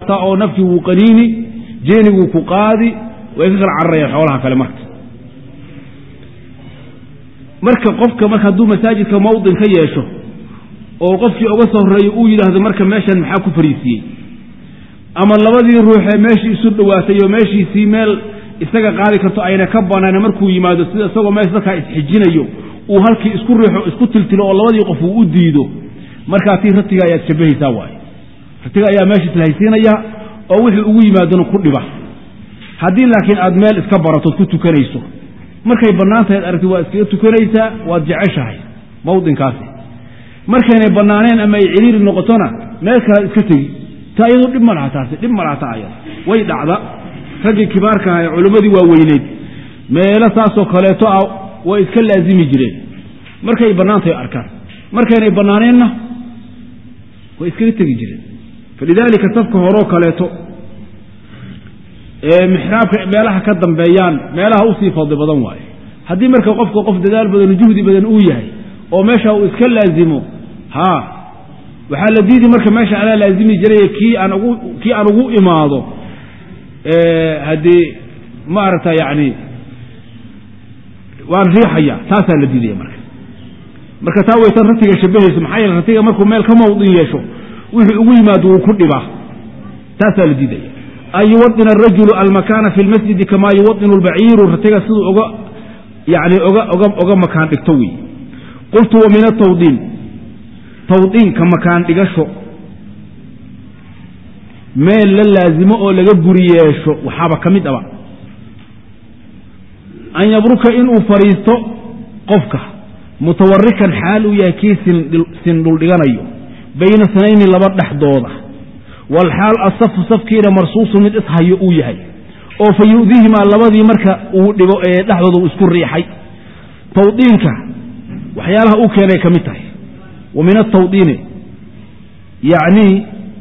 oo nafkii wuu qaniini jeeniguu ku qaadi way ka kala cararayaan xoolaha kale marka marka qofka marka hadduu masaajidka mawdin ka yeesho oo qofkii uga soo horreeyo uu yidhaahdo marka meeshan maxaa ku fariisiiyey ama labadii ruuxee meeshii isu dhowaatay oo meeshiisii meel isaga qaadi karto ayna ka banaan markuu yimaado sida isagoo meesha dadkaa isxijinayo uu halkii isku riixo isku tiltilo oo labadii qof uu u diido markaa tii ratiga ayaad shabahaysaa waaye ratiga ayaa meesha islahaysiinaya oo wixii ugu yimaadona ku dhiba haddii laakiin aad meel iska baratood ku tukanayso markay bannaan tahay ad aragti waad iskaga tukanaysaa waad jeceshahay mawdinkaasi markaynay bannaaneen ama ay ciriiri noqotona meel kalead iska tegi ta iyadu dhib ma laha taasi dhib ma laha ta ayada way dhacda raggii kibaarka aha ee culimmadii waaweyneyd meelo saasoo kaleeto ah way iska laazimi jireen markay bannaan tahay arkaan markaynay bannaaneenna way iskaga tegi jireen falidaalika safka horoo kaleeto ee mixraabka meelaha ka dambeeyaan meelaha usii fadli badan waaye haddii marka qofka qof dadaal badan juhdi badan uu yahay oo meesha uu iska laazimo ha waxaa la diidi marka meesha anaa laazimi jiray kii aan ugu kii aan ugu imaado haddii maaragta yani waan riixaya taasaa la diidaya marka marka taa waysan ratiga shabahayso maxaa yeele ratiga markuu meel ka mawdin yeesho wixii ugu yimaado wuu ku dhibaa taasaa la diidaya an yuwadina arajulu almakaana fi lmasjidi kamaa yuwadinu lbaciiru ratiga siduu oga yani oga oga oga makaan dhigto wey qultu wa min atawdiin tawdiinka makaan dhigasho meel la laazimo oo laga guri yeesho waxaaba ka mid aba an yabruka inuu fadhiisto qofka mutawarikan xaal uu yahay kii sindhuldhiganayo bayna sanayni laba dhexdooda walxaal asafu safkiina marsuusu mid ishayo uu yahay oo fa yu'dihimaa labadii marka uu dhibo ee dhexdooda uu isku riixay tawdiinka waxyaalaha uu keenay ka mid tahay wa min atawdiini yacnii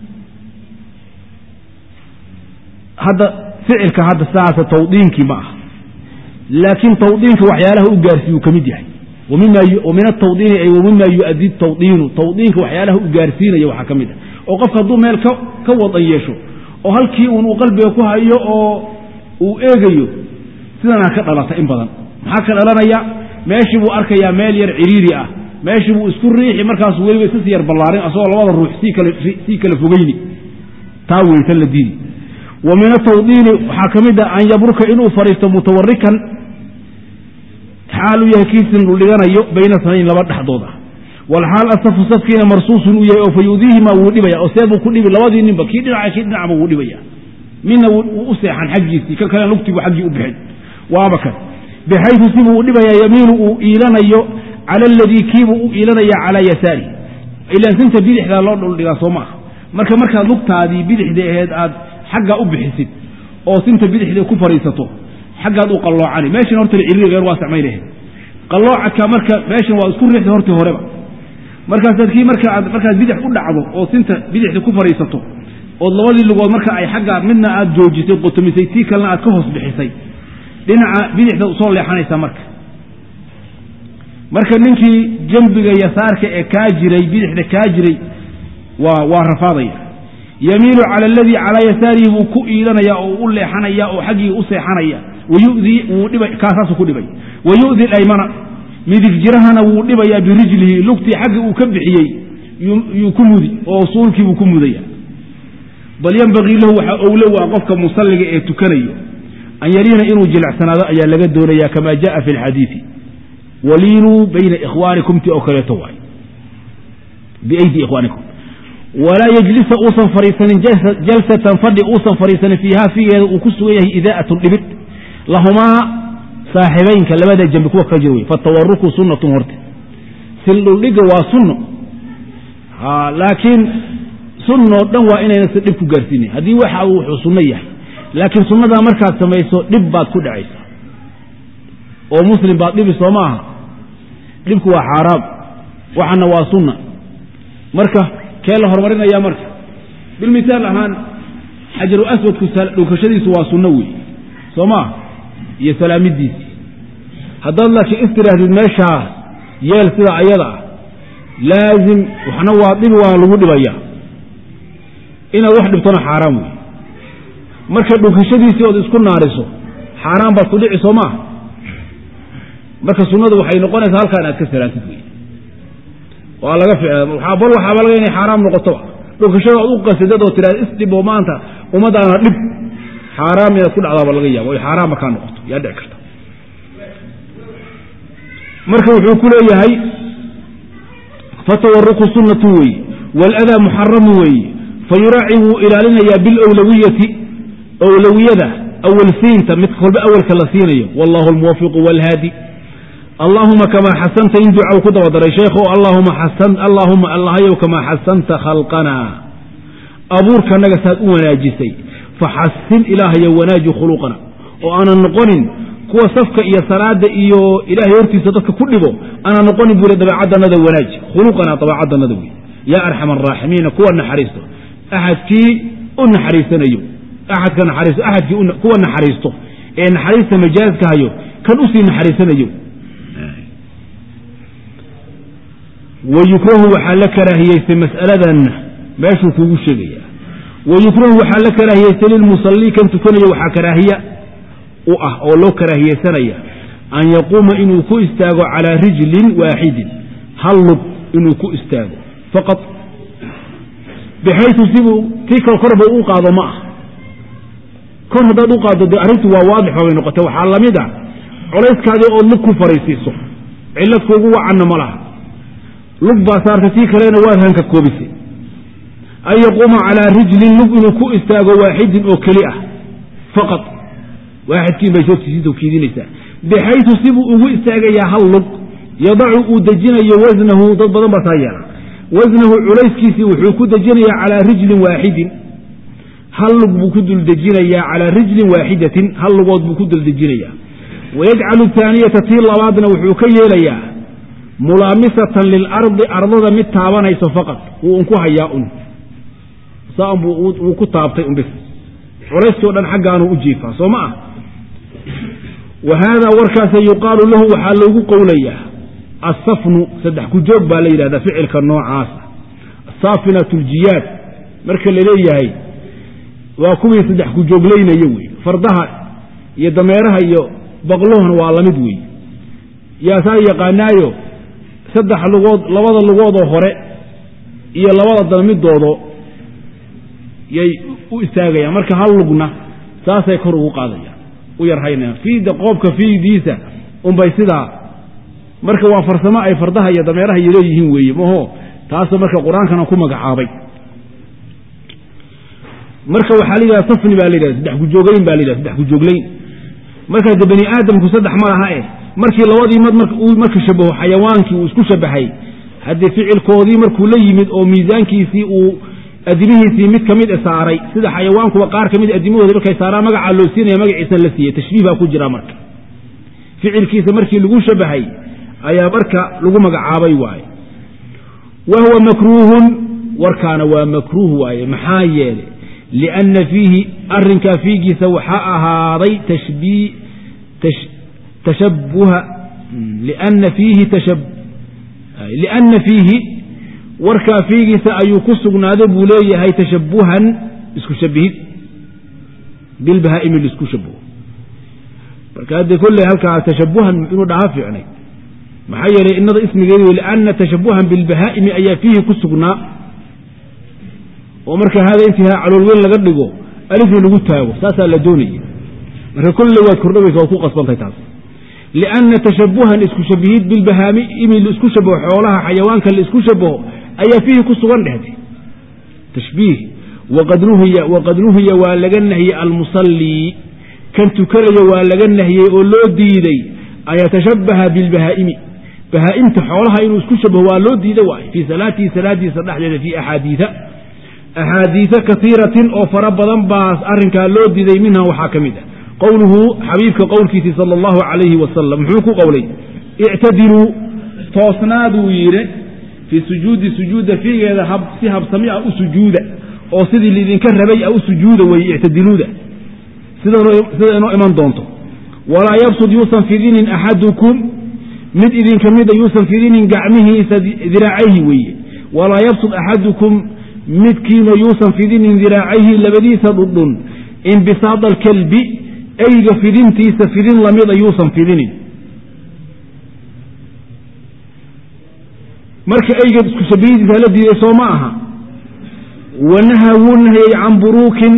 hadda ficilka hadda sidaasa tawdiinkii ma aha laakiin tawdiinka waxyaalaha u gaarsiiyuu ka mid yahay min atawdiini ay wamima yu'addi tawdiinu tawdiinka waxyaalaha u gaarsiinaya waxaa ka mid ah oo qofka hadduu meel ka wadan yeesho oo halkii uun uu qalbiga ku hayo oo uu eegayo sidanaa ka dhalata in badan maxaa ka dhalanaya meeshii buu arkayaa meel yar ciriiri ah meeshii buu isku riixi markaasu weliba isas yar ballaarin asagoo labada ruux sii kala fogeyni taa weytan la diidi wa min atawdiini waxaa ka mid ah an yabruka inuu fadhiisto mutawarikan xaal uu yahay kii sindhuldhiganayo bayna sanayn laba dhexdooda walxaal asafu safkiina marsuusun uu yahay oo fa yudiihimaa wuu dhibaya oo see buu ku dhibi labadii ninba kii dhinaca kii dhinacba wuu dhibaya midna wuu u seexan xaggiisii kan kalena lugtigu xaggii u bixin waaba kan bixaysu sibuu u dhibayaa yamiinu uu iilanayo cala aladii kiibuu u iilanaya calaa yasaari ilaan sinta bidixdaa loo dhuldhigaa soo maaha marka markaad lugtaadii bidixda aheed aad xaggaa u bixisid oo sinta bidixda ku fadhiisato xaggaad u qalloocani meeshan horta ciriiriga waa samaynah qalloocadka marka meeshan waa isku riixda hortii horeba markaasaad kii markaaad markaad bidix u dhacdo oo sinta bidixda ku fadhiisato ood labadii lugood marka ay xaggaa midna aad joojisay qotomisay tii kalena aad ka hoos bixisay dhinaca bidixda usoo leexanaysaa marka marka ninkii jambiga yasaarka ee kaa jiray bidixda kaa jiray waa waa rafaadaya yamiilu cala aladii calaa yasaarihi buu ku iilanaya oo u leexanaya oo xaggii u seexanaya wayudii wuu dhiba kaasaasu ku dhibay wayu'di laymana midig jirahana wuu dhibayaa birijlihi lugtii xagga uu ka bixiyey yuu ku mudi oo suulkiibuu ku mudaya bal yembagii lahu waxaa owlow ah qofka musalliga ee tukanayo an yaliina inuu jilicsanaado ayaa laga doonaya kama jaءa fi اlxadiiثi waliinuu bayna ikhwaanikum ti oo kaleeto waay biaydi ikhwaanikum walaa yejlisa uusan fadhiisanin jalsatan fadhi uusan fadhiisanin fiiha figeeda uu ku sugan yahay idaa'atun dhibid lahumaa saaxibaynka labada jambi kuwa kala jira wey fatawaruku sunnatun horte sildhuldhiga waa sunno laakiin sunnoo dhan waa inaynasa dhib ku gaarsiinayn haddii waxa uu wuxuu sunno yahay laakiin sunnadaa markaad samayso dhib baad ku dhacaysa oo muslim baad dhibi soo maaha dhibku waa xaaraam waxana waa sunna marka kee la horumarinaya marka bilmisaal ahaan xajaru aswadku dhunkashadiisu waa sunno wey soo maa iyo salaamidiisii haddaad laakiin istirahdid meeshaa yeel sida ayada ah laazim waxna waa dhibi waana lagu dhibaya inaad wax dhibtona xaaraan wey marka dhunkashadiisii ood isku naariso xaaraan baad ku dhici soo maaha marka sunnadu waxay noqonaysaa halkaa inaad ka salaantid wey waa laga bal waxaaba laga inay xaaraam noqotoba dhunkashada ood u qasidad oo tiraada isdhib oo maanta ummadaana dhib xaaraam inaad ku dhacdaaba laga yaabo oy xaaraan markaa noqoto yaa dhici karta marka wuxuu ku leeyahay fatawaruqu sunnatu weeye waaladaa muxaramu weeye fa yuraaci wuu ilaalinayaa bilowlawiyati owlawiyada awalsiinta mid kolba awalka la siinayo wallahu almuwafiqu walhaadi allaahuma kamaa xasanta in duca ku daba daray sheekho allaahuma allahayow kamaa xasanta khalqanaa abuurkanaga saad u wanaajisay faxasin ilaahayo wanaaji khuluqana oo aanan noqonin kuwa safka iyo salaada iyo ilaahay hortiisa dadka ku dhibo aanan noqonin buu dabeecaddanada wanaaji khuluqana dabeecaddanada wey yaa arxam araaximiina kuwa naxariisto axadkii u naxariisanayo axadka naxariisto axadkii kuwa naxariisto ee naxariista majaaska hayo kan usii naxariisanayo wayukrahu waxaa la karaahiyeystay mas'aladanna meeshuu kuugu sheegaya wayukrahu waxaa la karaahiyeystay lilmusallii kan tukanaya waxaa karaahiya u ah oo loo karaahiyeysanaya an yaquuma inuu ku istaago calaa rijlin waaxidin hal lug inuu ku istaago faqad bixaytu sibuu tii kale korba u qaado ma ah kor haddaad u qaaddo dee arrintu waa waadix babay noqotay waxaa la mid a colayskaadii ood lug ku fariisiiso cillad kuugu wacanna ma laha lug baa saartay tii kalena waad hanka koobisay an yaquuma calaa rijlin lug inuu ku istaago waaxidin oo keli ah faqad waaxidkiin bay soogtiisiisa kiidinaysaa bixaytu sibuu ugu istaagayaa hal lug yadacu uu dejinayo wasnahu dad badan baa taa yeela wasnahu culayskiisii wuxuu ku dejinayaa calaa rijlin waaxidin hal lug buu ku duldejinayaa calaa rijlin waaxidatin hal lugood buu ku duldejinayaa wayajcalu taaniyata tii labaadna wuxuu ka yeelayaa mulaamisatan lilardi ardada mid taabanayso faqad wuu unku hayaa un saan buu wuu ku taabtay un bis culayskii o dhan xaggaanuu u jiifaa soo ma ah wa haadaa warkaasa yuqaalu lahu waxaa loogu qowlayaa assafnu saddex ku joog baa la yidhahdaa ficilka noocaasa saafinatu ljiyaad marka la leeyahay waa kuwii saddex ku jooglaynaya wey fardaha iyo dameeraha iyo baqluhuna waa lamid wey yaasaa yaqaanaayo saddex lugood labada lugoodoo hore iyo labada dalmidoodo yay u istaagayaan marka hal lugna saasay kor ugu qaadayaan u yarhaynayaan fiida qoobka fiidiisa unbay sidaa marka waa farsamo ay fardaha iyo dameeraha iyo leeyihiin weeye maho taasoo marka qur-aankana ku magacaabay marka waxaa la yidhahda safni baa la yidhahda saddex kujooglayn baa la yidhahda saddex kujooglayn markaa de bani aadamku saddex ma laha eh markii labadii mad uu marka shabaho xayawaankii uu isku shabahay haddii ficilkoodii markuu la yimid oo miisaankiisii uu adimihiisii mid ka mid saaray sida xayawaankuba qaar ka mid adimahooda markay saaraan magacaa loo siinaya magaciisa la siiyey tashbiih baa ku jira marka ficilkiisa markii lagu shabahay ayaa marka lagu magacaabay waaye wa huwa makruuhun warkaana waa makruuh waaye maxaa yeelay lianna fiihi arinkaa fiigiisa waxaa ahaaday tashabuha lianna fiihi lianna fiihi warkaa fiigiisa ayuu ku sugnaaday buu leeyahay tashabuhan isku shabihid bilbahaa'imi laisku shabuho marka haddee kolley halkaa tashabuhan inuu dhaha fiicnay maxaa yeelay inada ismigeedi wey lianna tashabuhan bilbahaa'imi ayaa fiihi ku sugnaa oo marka hada intihaa caloolweyn laga dhigo alifna lagu taago saasaa la doonaya marka kolley waad kordhabaysa waad ku qasbantahay taas lianna tashabuhan isku shabihid bilbahaa'imi laisku shabaho xoolaha xayawaanka laisku shabaho ayaa fiihi ku sugan dhehde tashbiih waqad nuhiya waa laga nahiyey almusallii kan tukanaya waa laga nahiyey oo loo diiday an yatashabaha bilbahaa'imi bahaa'imta xoolaha inuu isku shabaho waa loo diida waaye fii salaatihi salaadiisa dhexdeeda fii axaadiia axaadiia kaiiratin oo fara badan baa arrinkaa loo diiday minha waxaa ka mid ah qowluhu xabiibka qowlkiisii sala allahu calayhi wasalam muxuu ku qowlay ictadiluu toosnaaduu yidhi fii sujuudi sujuudda fiigeeda si habsami ah u sujuuda oo sidii laidinka rabay a u sujuuda weeye ictadiluuda sida inoo iman doonto walaa yabsud yuusan fidinin axadukum mid idinka mida yuusan fidinin gacmihiisa diraacayhi weeye walaa yabsud axadukum midkiina yuusan fidinin diraacayhi labadiisa dhudhun inbisaada alkalbi eyga fidintiisa fidin lamida yuusan fidinin marka eyga isku shabihidiisa la diiday soo ma aha wanahaa wuu nahiyey can buruukin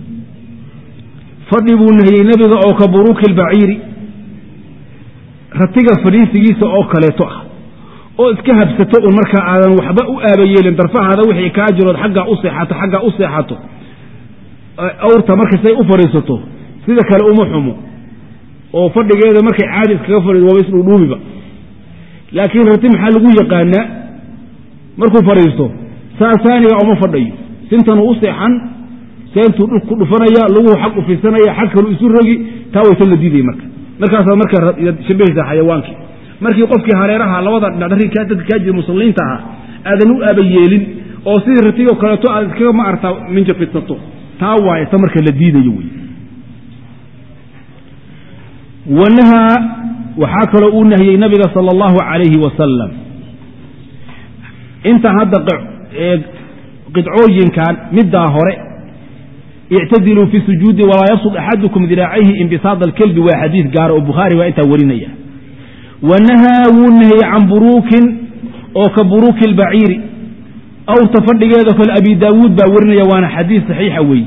fadhi buu nahiyey nebiga oo ka buruuki albaciiri ratiga fadhiisigiisa oo kaleeto ah oo iska habsato un markaa aadan waxba u aabayeelin darfahaada wixii kaa jirood xaggaa u seexato xaggaa u seexato awrta markasay u fadhiisato sida kale uma xumo oo fadhigeeda markay caadi iskaga fadhiiso waaba isdhuudhuubiba laakiin rati maxaa lagu yaqaanaa markuu fadhiisto saasaaniga uma fadhayo sintanuu u seexan seentuu dhul ku dhufanaya laguhu xag u fisanaya xag kalu isu rogi taa waysan la diidaya marka markaasaad marka shabahaysaa xayawaankii markii qofkii hareeraha labada dhinac dadka kaa jira musalliinta ahaa aadan u aaba yeelin oo sidii ratigoo kaleeto aad iskaga ma artaa minja fidsato taa waaye ta marka la diidayo wey wanahaa waxaa kaloo uu nahiyey nabiga sala allahu calayhi wasalam intaan hadda qidcooyinkan middaa hore ictadiluu fi sujuudi walaa yabsud axadukum diraacayhi inbisaada alkelbi waa xadiid gaara oo bukhaari baa intaa warinaya wanahaa wuu nahiyey can buruukin oo ka buruuki albaciiri awrta fadhigeeda kale abi daawuud baa warinaya waana xadiid saxiixa weeye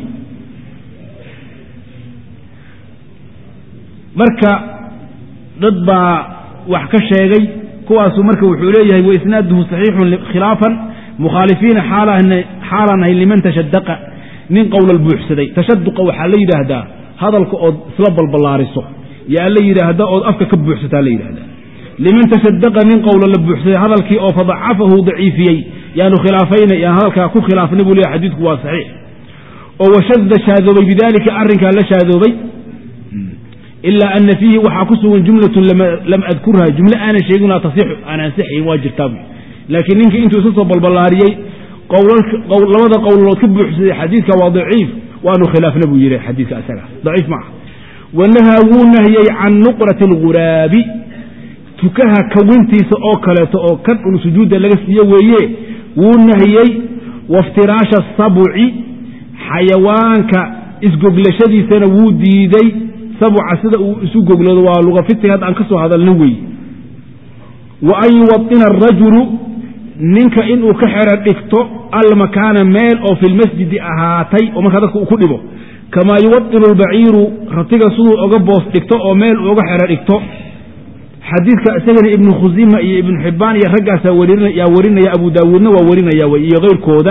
marka dad baa wax ka sheegay kuwaasu marka wuxuu leeyahay waisnaaduhu saxiixun khilaafan mukhaalifiina xaalaan ahay liman tashadaqa nin qowlal buuxsaday tashaduqa waxaa la yidhaahdaa hadalka ood isla balballaariso yaa la yidhaahda ood afka ka buuxsataa la yidhahdaa liman tashadaqa nin qowla la buuxsaday hadalkii oo fadacafahu daciifiyey yaanu khilaafayna yaan hadalkaa ku khilaafnay buu leeyahy xadiidku waa saxiix oo washada shaadoobay bidaalika arrinkaa la shaadoobay ilaa ana fiihi waxaa ku sugan jumlatun lam adkurha jumle aanan sheeginaa tasixu aan ansixayn waa jirtaa bu laakiin ninkii intuu isa soo balballaariyey labada qowlalood ka buuxsaday xadiidka waa daciif waanu khilaafna buu yidhi xadiidka isaga daciif maaha wanahaa wuu nahiyey can nuqrati alguraabi tukaha kawintiisa oo kaleeto oo kan un sujuudda laga siiye weeye wuu nahiyey waftiraasha sabuci xayawaanka isgoglashadiisana wuu diiday sabuca sida uu isu goglado waa lugafiti hadda aan ka soo hadalna weeye wa an yuwaطina arajulu ninka inuu ka xero dhigto almakaana meel oo fi lmasjidi ahaatay oo markaa dadka uu ku dhibo kamaa yuwaطinu albaciiru ratiga siduu oga boos dhigto oo meel uu oga xero dhigto xadiidka isagana ibnu khusima iyo ibnu xibbaan iyo raggaasaa yaa warinaya abu daawuudna waa warinaya wey iyo keyrkooda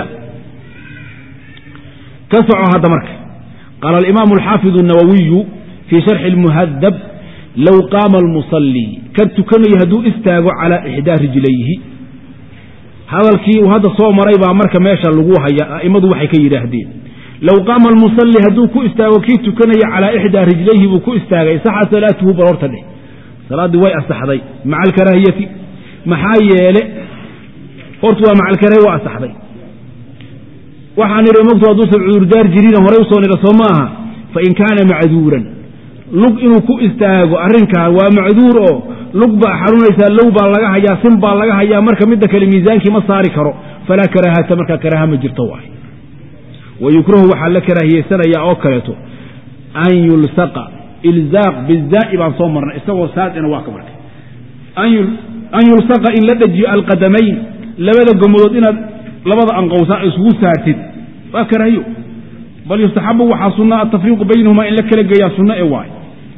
ka soco hadda marka qaala alimaamu alxaafidu الnawawiyu fii sharxi اlmuhadab low qaama almusalii kan tukanayo hadduu istaago calaa ixdaa rijlayhi hadalkii uu hadda soo maray baa marka meesha lagu haya a'immadu waxay ka yidhaahdeen low qaama almusalli hadduu ku istaago kii tukanaya calaa ixdaa rijlayhi buu ku istaagay saxa salaatuhu bal horta dheh salaaddii way asaxday maca alkaraahiyati maxaa yeele horta waa maca alkaraahiya waa asaxday waxaan nidhi mogtu hadduusan cudurdaar jirina horay usoo nidha soo ma aha fain kaana macduuran lug inuu ku istaago arrinkan waa macduur oo lug baa xarunaysaa low baa laga hayaa sin baa laga hayaa marka midda kale miisaankii ma saari karo falaa karaahata markaa karaaha ma jirto waay wa yukrahu waxaa la karaahiyeysanayaa oo kaleeto an yulsaqa ilzaaq bizaa'i baan soo marnay isagoo saadina waa ka markay an yulsaqa in la dhajiyo alqadamayn labada gomadood inaad labada anqowsaan isugu saartid waa karaahiyo bal yustaxabu waxaa sunna atafriiqu baynahumaa in la kala geeyaa sunno e waay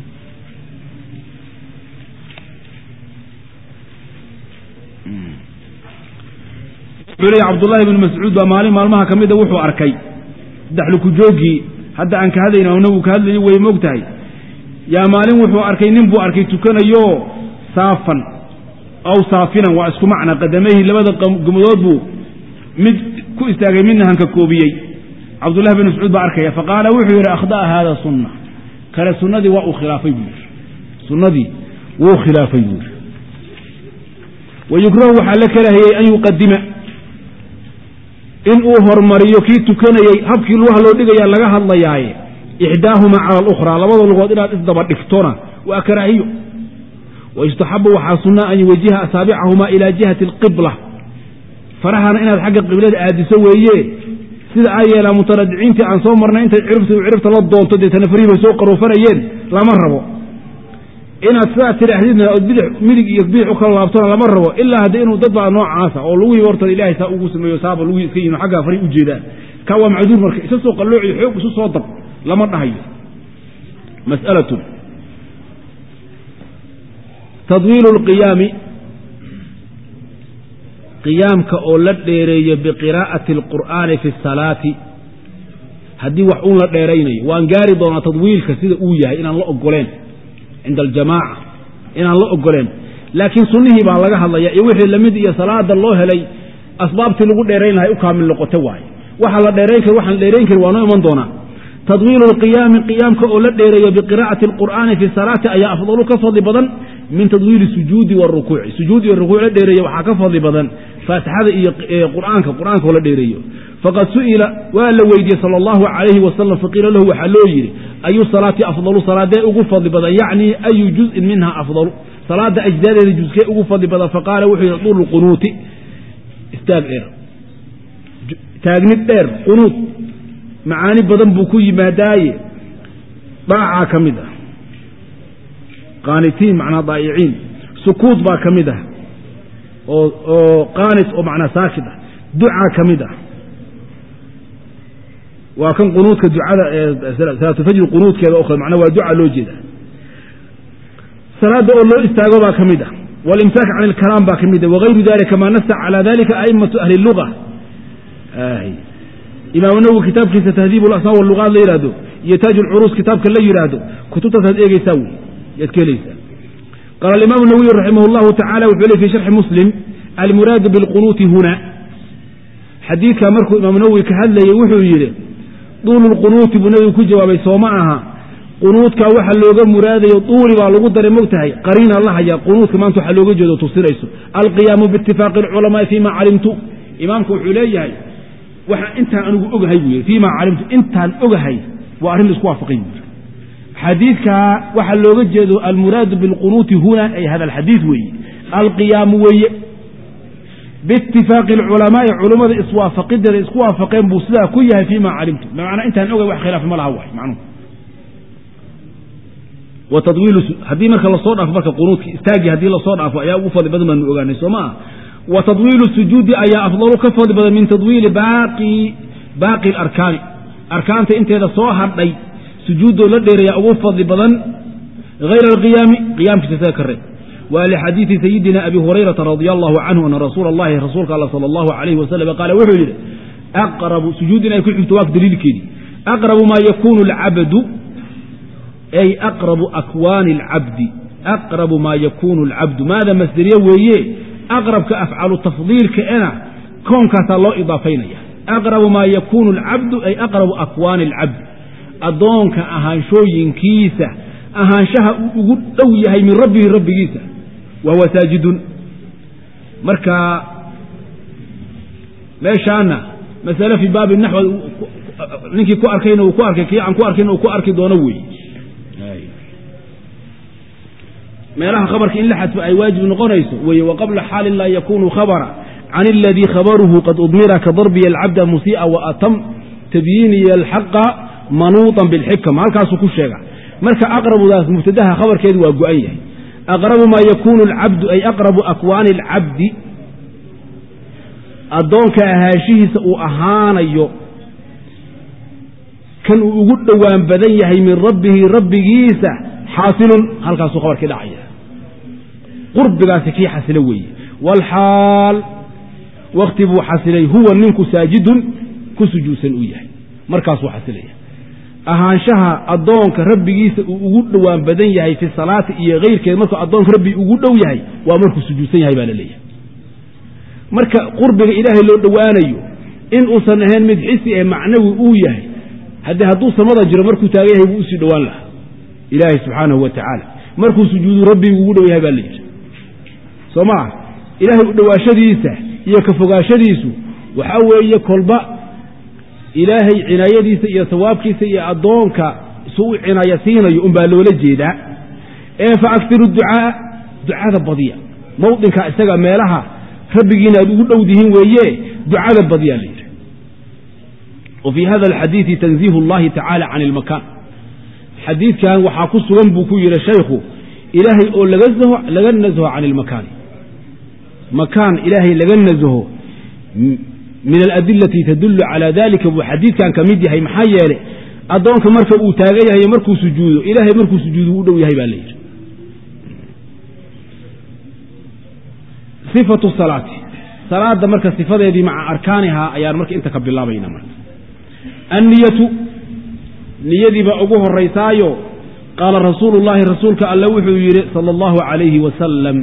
wuxuu leeya cabdullaahi bnu mascuud baa maalin maalmaha ka mida wuxuu arkay daxlukujoogii hadda aan ka hadlayna o nabigu ka hadlayo way moog tahay yaa maalin wuxuu arkay nin buu arkay tukanayo saafan aw saafinan waa isku macna qadamayhi labada gumadood buu mid ku istaagay midna hanka koobiyey cabdullahi bin mascuud baa arkaya faqaala wuxuu yidhi akhda'a haada sunna kale sunnadii waa uu khilaafay buu yidhi sunnadii wuu khilaafay buu yidhi wa yukrahu waxaa la karahiyey an yuqadima in uu hormariyo kii tukanayey habkii lugaha loo dhigaya laga hadlayaaye ixdaahumaa cala alukhraa labada lugood inaad isdaba dhigtona waa karaahiyo wayustaxabu waxaa sunna an yuwajiha asaabicahumaa ilaa jihati alqibla farahana inaad xagga qiblada aadiso weeye sida ay yeelaan mutaradiciintii aan soo marnay intay ciribta ciribta la doonto deetana farihii bay soo qaroofanayeen lama rabo inaad sidaa tidhaahdidna ood bidix midig iyo bidix u kala laabtona lama rabo ilaa hadda inuu dad baa noocaasa oo lugihii horta ilaahay saa ugu sameeyo saaba lugihii iska yihin xaggaa fari u jeedaan ka waa macduur marka isa soo qalloociyo xoog isu soo dab lama dhahayo mas'alatun tadwiilu lqiyaami qiyaamka oo la dheereeyo biqiraa'ati alqur'aani fi salaati haddii wax uun la dheeraynayo waan gaari doonaa tadwiilka sida uu yahay inaan la ogoleen cinda aljamaaca inaan la ogoleen laakiin sunnihii baa laga hadlaya iyo wixii lamid iyo salaada loo helay asbaabtii lagu dheerayn lahay u kaamil noqoto waaye waxa la dheerayn kari waxaan dheerayn karin waa noo iman doonaa tadwiilu lqiyaami qiyaamka oo la dheereeyo biqiraa'ati alqur'aani fi salaati ayaa afdalu ka fadli badan min tadwiili sujuudi warukuuci sujuud iyo rukuuc la dheereeyo waxaa ka fadli badan faatixada iyo qur'aanka qur'aanka oo la dheereeyo faqad su'ila waa la weydiiyey sala allahu calayhi wasalam faqiila lahu waxaa loo yidhi ayu salaati afdalu salaadee ugu fadli badan yacni ayu juz'in minha afdalu salaada ajdaadeeda juskee ugu fadli badan faqaala wuxuu yidhi duulu qunuuti istaag dheer taagnid dheer qunuud macaani badan buu ku yimaadaaye daacaa ka mid ah qaanitiin macnaa daa'iciin sukuud baa ka mid ah oo oo qaanit oo macnaa saakid ah ducaa ka mid ah waa kan qunuudka ducada salaatulfajri qunuudkeeda oo kale macnaa waa duca loo jeeda salaada oo loo istaago baa ka mid ah walimsaak can ilkalaam baa ka mid ah wagayru dalika maa nasa calaa dalika a'immatu ahli luga imaam nawowi kitaabkiisa tahdiib lasmaa walugaad la yidhaahdo iyo taaj ulcuruus kitaabka la yidhaahdo kutubtaasaad eegeysaa wey yaad ka helaysaa qaala alimaam nawowi raximah llahu tacala wuxuu le fi sharxi muslim almuraadu bilqunuuti huna xadiidkaa markuu imaam nawowi ka hadlayey wuxuu yidhi duulu lqunuuti buu nabigu ku jawaabay soo ma aha qunuudkaa waxa looga muraadayo duuli baa lagu daray mogtahay qariina la hayaa qunuudka maanta waxaa looga jeedo tusinayso alqiyaamu biitifaaqi alculamaai fima calimtu imaamku wuxuu leeyahay waxaa intaan anigu ogahay buu yidhi fiima calimtu intaan ogahay waa arrin laisku waafaqay buu yidhi xadiidkaa waxaa looga jeedo almuraadu bilqunuuti huna ay hada alxadiid weeye alqiyaamu weeye biitifaaqi alculamaai culummada iswaafaqideeda isku waafaqeen buu sidaa ku yahay fiima calimtu bimacnaa intaan ogahay wax khilaaf ma laha waay macnuhu wa tadwiilu haddii marka lasoo dhaafo marka qunuudki istaagii haddii lasoo dhaafo ayaa ugu fadli badan baanu ogaanay soo maa wa tadwiilu sujuudi ayaa afdalu ka fadli badan min tadwiili baaqi baaqi alarkaani arkaanta inteeda soo hadhay sujuuddoo la dheeraya ugu fadli badan hayra alqiyaami qiyaamkiisa isaga ka reeb wa lixadiidi sayidina abi hurayrata radia allahu canhu ana rasuula allahi rasuulka alla sala allahu calayhi wasalam qaala wuxuu yidhi aqrabu sujuud inay ku xigto waa daliilkeedii aqrabu maa yakunu alcabdu ay aqrabu akwaani alcabdi aqrabu maa yakunu alcabdu maada masderiye weeye aqrabka afcalu tafdiilka ena koonkaasaa loo idaafaynaya aqrabu maa yakuunu alcabdu ay aqrabu akwaani alcabdi addoonka ahaanshooyinkiisa ahaanshaha uu ugu dhow yahay min rabbihi rabbigiisa wa huwa saajidun marka meeshaana masale fii baabi naxw ninkii ku arkayna uu ku arkay kii aan ku arkayna uu ku arki doono weeye meelaha khabarka in la xadfo ay waajib noqonayso weye waqabla xaalin laa yakunu khabara can aladii khabaruhu qad udmira ka darbiya alcabda musii'a waatam tabyiiniya alxaqa manuuطan bilxikma halkaasuu ku sheega marka aqrabudaas mubtadaha khabarkeedu waa go-an yahay aqrabu maa yakunu alcabdu ay aqrabu akwaani alcabdi addoonka ahaanshihiisa uu ahaanayo kan uu ugu dhowaan badan yahay min rabbihi rabbigiisa xaasilun halkaasuu khabarkii dhacaya qurbigaasi kii xasilo weeye waalxaal wakti buu xasilay huwa ninku saajidun ku sujuudsan uu yahay markaasuu xasilaya ahaanshaha addoonka rabbigiisa uu ugu dhowaan badan yahay fi salaati iyo keyrkeed markuu addoonka rabbi ugu dhow yahay waa markuu sujuudsan yahay baa la leeyahay marka qurbiga ilaahay loo dhowaanayo in uusan ahayn mid xisi ee macnawi uu yahay haddii hadduu samada jiro markuu taagan yahay buu usii dhowaan lahaa ilaahay subxaanahu wa tacaala markuu sujuudu rabbigu ugu dhow yahay baa la yidhi soo ma ah ilaahay u dhowaashadiisa iyo ka fogaashadiisu waxaa weeye kolba ilaahay cinaayadiisa iyo sawaabkiisa iyo addoonka su u cinaya siinayo unbaa loola jeedaa ee fa agtiru ducaa ducada badiya mawdinka isaga meelaha rabbigiina aad ugu dhow dihiin weeye ducada badiyaa la yidhi wa fii hada alxadiidi tanziihu اllahi tacaala can ilmakaan xadiidkan waxaa ku sugan buu ku yihi shaykhu ilaahay oo laga nasaho can ilmakaani makaan ilaahay laga nasaho min aladilati tadulu calaa dalika buu xadiidkan ka mid yahay maxaa yeelay addoonka marka uu taagan yahay markuu sujuudo ilaahay markuu sujuudo u dhow yahay baa layidhi sifatu salaati salaada marka sifadeedii maca arkaanihaa ayaan marka inta ka bilaabayna marka anniyatu niyadiibaa ugu horaysaayo qaala rasuulu llaahi rasuulka alle wuxuu yidhi sala allahu calayhi wasalam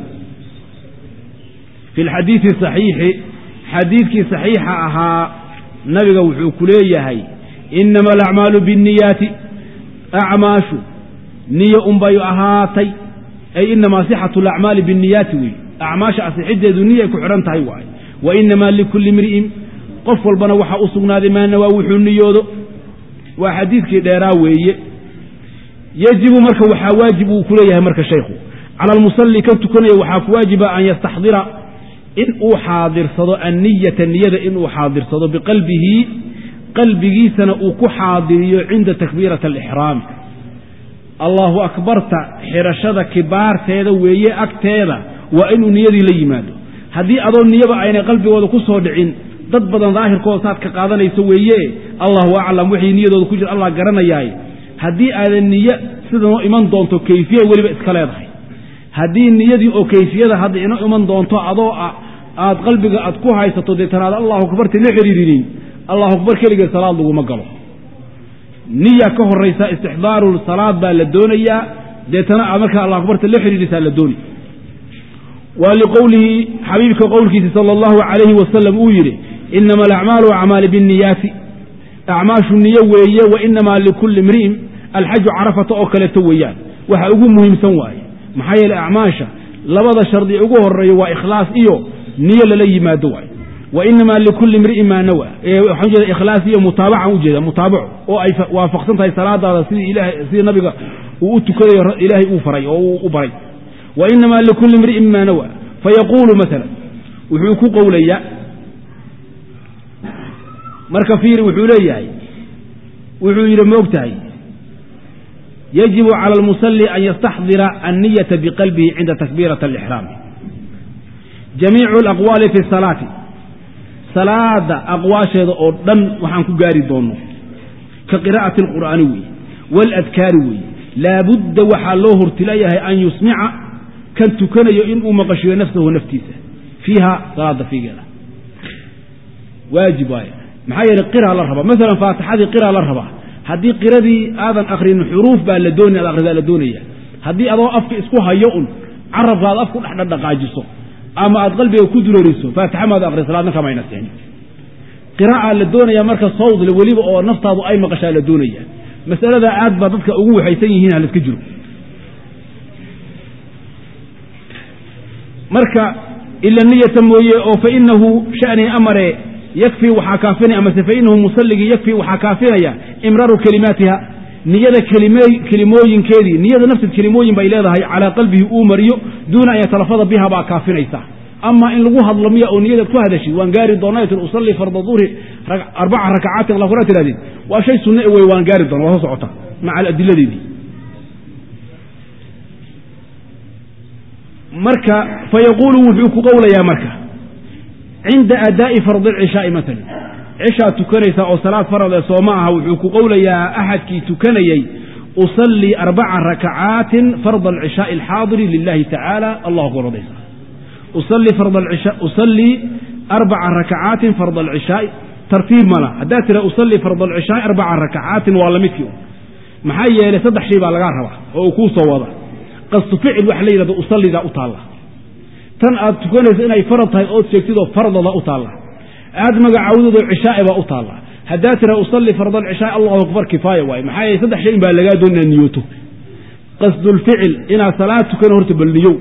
fi lxadiidi saxiixi xadiidkii saxiixa ahaa nabiga wuxuu ku leeyahay inama alacmaalu biاnniyaati acmaashu niyo unbay ahaatay ay inamaa sixatu alacmaali biاnniyaati wey acmaasha asixiddeedu niyay ku xidhan tahay waaye wa inamaa likulli imri'in qof walbana waxaa u sugnaaday maanawaa wuxuu niyoodo waa xadiidkii dheeraa weeye yajibu marka waxaa waajib uu ku leeyahay marka shaykhu cala almusalli ka tukanaya waxaa ku waajiba an yastaxdira in uu xaadirsado anniyata niyada inuu xaadirsado biqalbihi qalbigiisana uu ku xaadiriyo cinda takbiirati alixraami allahu akbarta xidhashada kibaarteeda weeye agteeda waa inuu niyadii la yimaado haddii adoo niyaba aynay qalbigooda ku soo dhicin dad badan daahirkooda saad ka qaadanayso weeye allahu aclam wixii niyadooda ku jira allah garanayaay haddii aadan niye sidanoo iman doonto kayfiya weliba iska leedahay haddii niyadii oo kayfiyada hadda ino iman doonto adoo aad qalbiga aad ku haysato dee tanaada allahu akbarti la xidhiirinin allahu akbar keligeed salaad laguma galo niya ka horaysa istixdaaru salaad baa la doonayaa deetana aad markaa allah akbarta la xidhiirisaa la dooni waa liqowlihi xabiibka qowlkiisa sala allahu calayhi wasalam uu yidhi inama alacmaalu acmaali binniyaati acmaashu niyo weeye wa inamaa likulli imri'in alxaju carafata oo kaleeto weeyaan waxa ugu muhiimsan waaye maxaa yeeley acmaasha labada shardi ugu horeeyo waa ikhlaas iyo niyo lala yimaado waaye wa inamaa likulli imri'in maa nawa waxaan ujeeda ikhlaas iyo mutaabacan ujeeda mutaabaco oo ay waafaqsan tahay salaadaada sidii ilahay sidii nabiga uu u tukadayo ilaahay uu faray oo uu u baray wa inamaa likulli imri'in maa nawa fayaquulu maala wuxuu ku qowlayaa marka fiiri wuxuu leeyahay wuxuu yidhi ma og tahay yajibu cala almusalli an yastaxdira anniyata biqalbihi cinda takbiirati alixraami jamiicu alaqwaali fi salaati salaada aqwaasheeda oo dhan waxaan ku gaari doonno ka qiraa'ati alqur'aani weeye waaladkaari weeye laabudda waxaa loo hortilayahay an yusmica kan tukanayo inuu maqashiyo nafsahu naftiisa fiiha salaada fiigeeda waajib waaye maxaa yeeley qiraa la rabaa maalan faatixadii qiraa la rabaa haddii qiradii aadan akrinin xuruuf baa la doonaya ad akhridaa la doonaya haddii adoo afka isku hayo un carabka aad afku dhexdhaqaajiso ama aad qalbiga ku dureeriso faatixa maad akri salaadna kamayna sixin qiraa'aa la doonaya marka sawdle weliba oo naftaadu ay maqashaa la doonaya masaladaa aad baa dadka ugu waxaysan yihiin haliska jiro marka ila niyata mooye oo fainahu shanii amare yakfii waxaa kaafinaya amase fainahu musalligii yakfii waxaa kaafinaya imraaru kelimaatiha niyada kelimooyinkeedii niyada nafteed kelimooyin bay leedahay calaa qalbihi uu mariyo duuna an yatalafada biha baa kaafinaysa ama in lagu hadlo miya oo niyadeed ku hadashid waan gaari doonaa tir usalli farda duhri arbaca rakacaatin alla kula tirahdeen waa shay sunne wey waan gaari doona waa soo socota maca adiladeedii marka fayaquulu wuxuu ku qowlayaa marka cinda adaa'i fardi alcishaai maalan cishaa tukanaysaa oo salaad farade soo ma aha wuxuu ku qowlayaa axadkii tukanayey usallii arbaca rakacaatin farda alcishaai alxaadiri lilahi tacaala allahu akbar odaysa usallii arbaca rakacaatin farda alcishaai tartiib mala haddaa tira usallii farda alcishaai arbaca rakacaatin waa lamidkii maxaa yeelay saddex shay baa lagaa rabaa oo uu kuu soo wada qasdu ficil waxa la yidhahdo usallidaa u taalla tan aad tukanayso inay farad tahay ood sheegtidoo fardada u taalla aad magacaawdadoo cishaai baa u taalla haddaa tira usalli farda alcishaai allahu akbar kifaaya waaye maxaa yeele saddex shay in baa lagaa doon inaad niyooto qasdulficil inaad salaad tukano horta bal niyow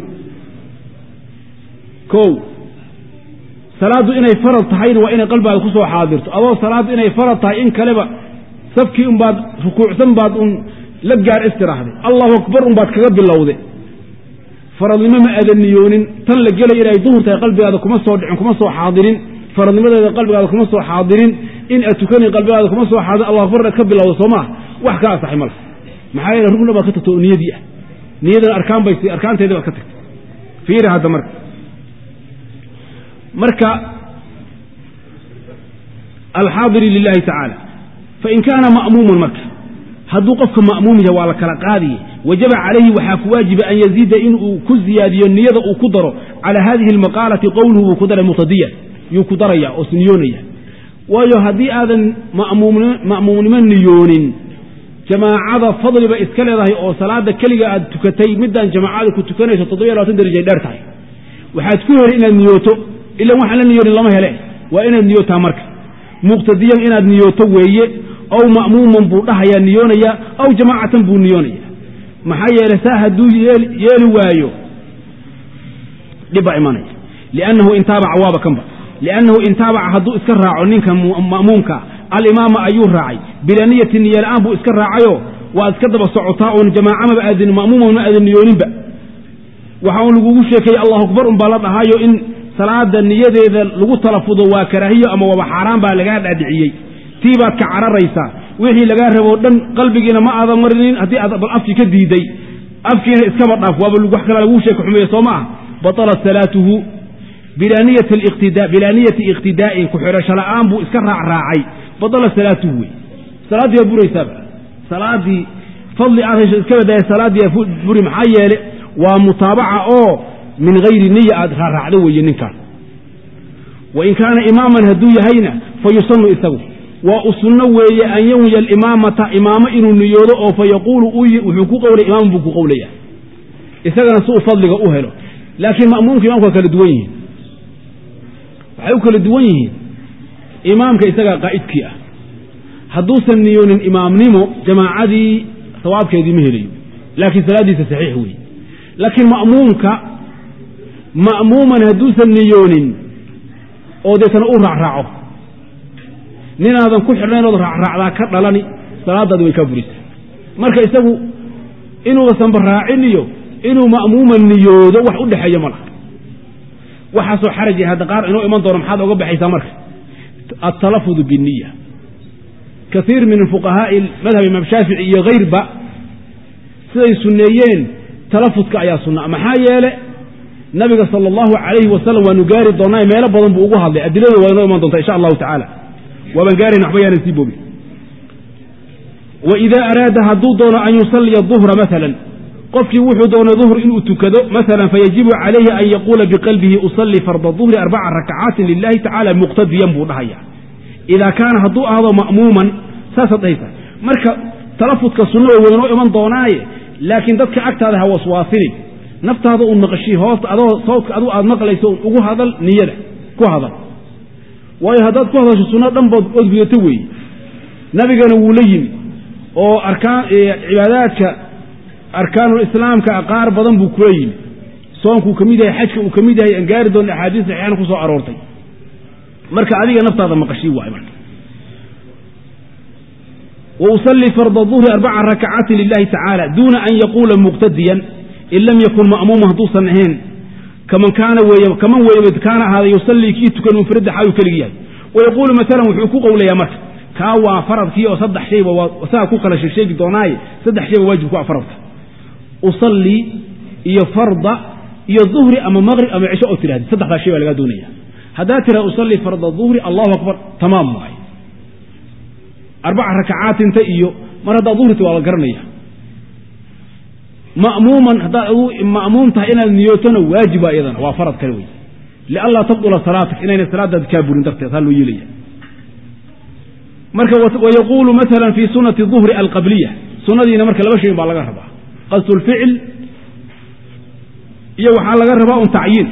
kow salaaddu inay farad tahayna waa inay qalbigaada ku soo xaadirto adoo salaaddu inay farad tahay in kaleba safkii unbaad rukuucsan baad un la gaar istiraahday allahu akbar unbaad kaga bilowde faradnimo ma aadan niyoonin tan la gelay inay duhur tahay qalbigaada kuma soo dhicin kuma soo xaadirin faradnimadeeda qalbigaada kuma soo xaadirin in aad tukanayn qalbigaada kuma soo xaadin allah akbar inaad ka bilowdo soo maaha wax ka asaxay male maxaa yeele rugna baad ka tagto oo niyadii ah niyadan arkaan bay arkaanteedii baad ka tagtay fiiri hadda marka marka alxaadiri lilahi tacaala fain kaana ma'muuman marka hadduu qofka ma'muum yahay waa la kala qaadiye wajaba calayhi waxaa ku waajiba an yaziida inuu ku ziyaadiyo niyada uu ku daro calaa hadihi almaqaalati qowluhu buu ku daray muqtadiyan yuu ku daraya oo isniyoonaya waayo haddii aadan ma'muumnimo niyoonin jamaacada fadliba iska leedahay oo salaada keliga aad tukatay midaan jamaacada ku tukanayso toddobiyo labatan darajay dheer tahay waxaad ku heli inaad niyooto ilan waxaan la niyoonin lama hele waa inaad niyootaa marka muqtadiyan inaad niyooto weeye aw ma'muuman buu dhahayaa niyoonaya aw jamaacatan buu niyoonaya maxaa yeelay saa hadduu yeeli waayo dhib baa imanaya liannahu intaabaca waaba kanba liannahu intaabaca hadduu iska raaco ninka ma'muumka alimaama ayuu raacay bilaa niyati niyo la'aan buu iska raacayoo waa iska daba socotaa oon jamaacamaba aadin ma'muuman ma aadan niyooninba waxa un lagugu sheekeeyey allahu akbar un baa la dhahaayo in salaada niyadeeda lagu talafudo waa karaahiyo ama waaba xaaraan baa lagaa dhaadhiciyey tii baad ka cararaysaa wixii lagaa raboo dhan qalbigiina ma aadan marinin haddii aad bal afkii ka diiday afkiina iskaba dhaaf waaba wax kala laguu sheeka xumeeye soo ma ah batalat salaatuhu bilaa niyati iqtidaa'in ku-xidhasho la'aan buu iska raacraacay batalat salaatuhu wey salaaddii baa buraysaaba salaaddii fadli aad hesho iska badaaya salaaddii baa buri maxaa yeele waa mutaabaca oo min hayri niya aad raaraacdo weeye ninkaan wain kaana imaaman hadduu yahayna fa yusanu isagu waa u sunno weeye an yanwiya alimaamata imaamo inuu niyoodo oo fa yaquulu wuxuu ku qowlay imaaman buu ku qowlaya isagana si uu fadliga u helo laakiin ma'muumka imamka waa kala duwan yihiin waxay u kala duwan yihiin imaamka isagaa qaa'idkii ah hadduusan niyoonin imaamnimo jamaacadii sawaabkeedii ma helayo laakiin salaaddiisa saxiix weeye laakiin ma'muumka ma'muuman hadduusan niyoonin oo deetana u raacraaco ninaadan ku xidhnayn ood raacraacdaa ka dhalani salaadaadi way kaa buraysaa marka isagu inuusanba raacin iyo inuu ma'muuma niyoodo wax u dhexeeya ma laha waxaasoo xaraji hadda qaar inoo iman doono maxaad oga baxaysaa marka altalafudu binniya kaiir min fuqahaa'i madhab imaam shaafici iyo hayrba siday sunneeyeen talafudka ayaa sunna maxaa yeele nabiga sala allahu calayhi wasalam waanu gaari doonnaa meelo badan buu ugu hadlay adiladu waa inoo iman doontaa insha allahu tacaala waabaan gaarayna waxba yaanan sii boogin wa idaa araada hadduu doono an yusalliya duhra maalan qofkii wuxuu doonay duhr inuu tukado maalan fayajibu calayhi an yaquula biqalbihi usallii farda duhri arbaca rakacaatin lilahi tacala muqtadiyan buu dhahaya idaa kaana hadduu ahdo ma'muuman saasaad dhahaysa marka talafudka sunnada waa inoo iman doonaaye laakiin dadka agtaada ha waswaasinin naftaada uun maqashii hoosta adoo sawdka adu aad maqlayso un ugu hadal niyada ku hadal waayo haddaad ku hadasho sunno dhan bood ood gudato weeye nabigana wuu la yimi oo arkaan cibaadaadka arkaanulislaamka qaar badan buu kula yimi soonkuu ka mid yahay xajka uu ka mid yahay aan gaari doona axaadiis saxiixana ku soo aroortay marka adiga naftaada maqashii waay marka wausalli farda duhri arbaca rakacaatin lilahi tacaala duuna an yaquula muqtadiyan in lam yakun ma'muuma hadduusan ahayn kaman kaana weeye kaman weeye kaana ahaada yusallii kii tukan munfarida xaayuu keligi yahay wayaquulu maalan wuxuu ku qowlayaa marka kaa waa faradkii oo saddex shayba waa isaga ku kala sheegsheegi doonaaye saddex shayba waajib ku ah faradka usallii iyo farda iyo duhri ama maqrib ama cisho oo tidhahdi saddexdaa shay baa lagaa doonaya haddaad tiraha usallii farda duhri allahu akbar tamaam waay arbaca rakacaatinta iyo mar haddaad duhrita waa la garanaya ma'muuman haddaad adu ma'muum tahay inaad niyootona waajiba iyadana waa farad kale wey lianlaa tabdula salaatak inayna salaadaadi kaa burin darteed haa loo yeelaya marka wayaquulu maala fi sunati duhri alqabliya sunadiina marka laba shayin baa laga rabaa qasdu lficil iyo waxaa laga rabaa un tacyiin